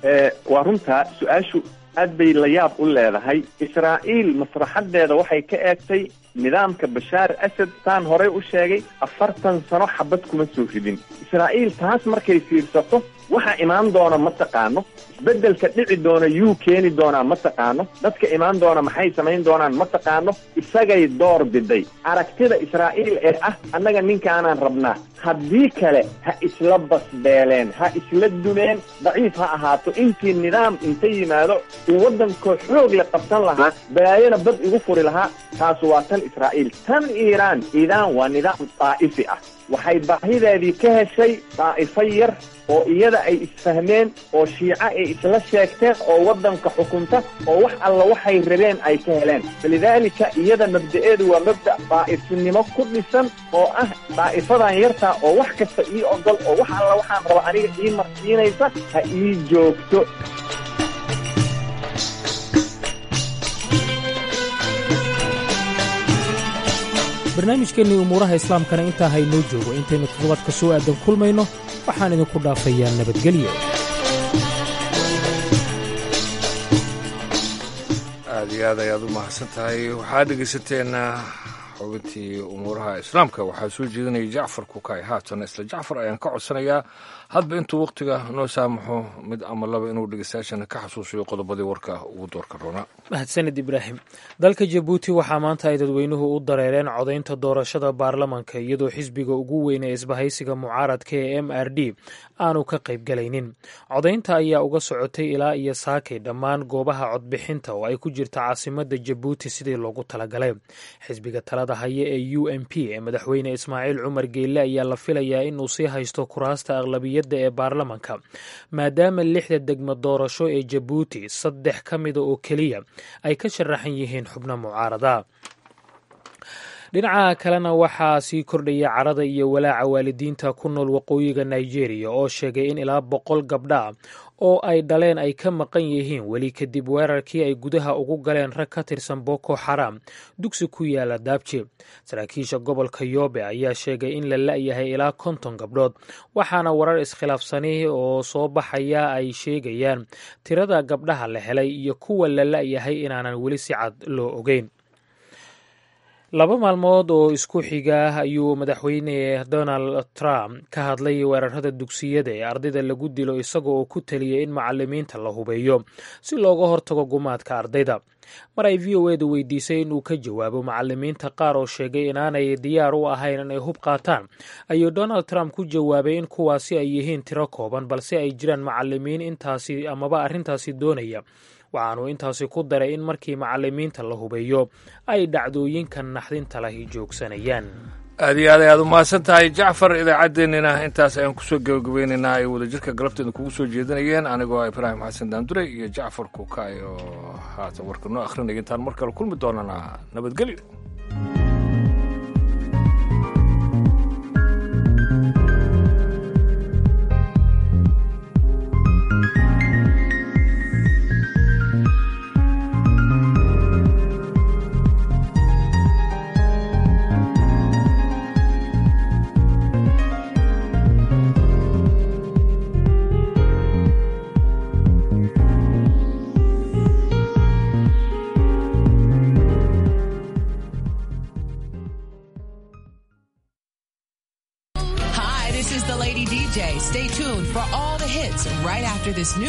waa runtaa su-aashu aad bay la yaab u leedahay israa'iil maslaxadeeda waxay ka eegtay nidaamka bashaar asad saan horey u sheegay afartan sano xabad kuma soo ridin israa'iil taas markay fiirsato waxa imaan doona ma taqaano isbeddelka dhici doona yuu keeni doonaa ma taqaano dadka imaan doona maxay samayn doonaan ma taqaano isagay door biday aragtida israa'iil ee ah annaga ninkaanaan rabnaa haddii kale ha isla basbeeleen ha isla dumeen daciif ha ahaato intii nidaam inta yimaado uu waddankoo xoog la qabsan lahaa balaayona bad igu furi lahaa taas waa tan israa'iil tan iiraan iiraan waa nidaam daa'ifi ah waxay baahideedii ka heshay daa'ifo yar oo iyada ay isfahmeen oo shiico ay isla sheegteen oo waddanka xukunta oo wax alla waxay rabeen ay ka heleen falidaalika iyada mabda'eedu waa mabda' daa'ifinimo ku dhisan oo ah daa'ifadan yartaa oo wax kasta ii ogol oo wax alla waxaan raba aniga ii marsiinaysa ha ii joogto
barnaamijkeennii umuuraha islaamkana intaa haynoo joogo intaynu toddobaadka soo aadan kulmayno waxaan idinku dhaafayaa nabadgelyo
aad iyo aad ayaad u mahadsan tahay waxaad dhegaysateen xubintii umuuraha islaamka waxaa soo jeedinaya jacfar kukay haatan isla jacfar ayaan ka codsanayaa hadba intuu wakhtiga noo saamaxo mid ama laba inuu dhegeystayaashana ka xasuusiyo qodobadii warka ugu doorka roona
mahadsanid ibraahim dalka jabuuti waxaa maanta ay dadweynuhu u dareereen codaynta doorashada baarlamanka iyadoo xisbiga ugu weyn ee isbahaysiga mucaaradka ee m r d aanu ka qaybgalaynin codaynta ayaa uga socotay ilaa iyo saakay dhammaan goobaha codbixinta oo ay ku jirta caasimada jabuuti sidii loogu talagalay xisbiga talada haya ee u m p ee madaxweyne ismaaciil cumar geelle ayaa la filayaa inuu sii haysto kuraasta aqlabiyadda ee baarlamanka maadaama lixda degmo doorasho ee jabuuti saddex ka mida oo keliya ay ka sharaxan yihiin xubno mucaarada dhinaca kalena waxaa sii kordhaya carada iyo walaaca waalidiinta ku nool waqooyiga nigeria oo sheegay in ilaa boqol gabdha oo ay dhaleen ay ka maqan yihiin weli kadib weerarkii ay gudaha ugu galeen rag ka tirsan boko xaram dugsi ku yaala daabji saraakiisha gobolka yoobe ayaa sheegay in la la'yahay ilaa konton gabdhood waxaana warar iskhilaafsani oo soo baxaya ay sheegayaan tirada gabdhaha la helay iyo kuwa la la'yahay inaanan weli si cad loo ogeyn laba maalmood oo isku xiga ayuu madaxweyne donald trump ka hadlay weerarada dugsiyada ee ardayda lagu dilo isaga oo ku taliyay in macalimiinta la hubeeyo si looga hortago gumaadka ardayda mar ay v o edu weydiisay inuu ka jawaabo macalimiinta qaar oo sheegay inaanay diyaar u ahayn inay hub qaataan ayuu donald trump ku jawaabay in kuwaasi ay yihiin tiro kooban balse ay jiraan macalimiin intaasi amaba arrintaasi doonaya waxaanuu intaasi ku daray in markii macalimiinta la hubeeyo ay dhacdooyinkan naxdinta lahi joogsanayaan
aad iyo aad ayaad u mahadsan tahay jacfar idaacaddeenina intaas ayaan kusoo gabagabeynaynaa ay wadajirka galabteeda kugu soo jeedinayeen anigoo ibraahim xasan daandure iyo jacfar kukaay oo haatan warka noo akhrinaya intaan mar kale kulmi doonana nabadgelyo
DJ. Stay tuned for all the hits right after this new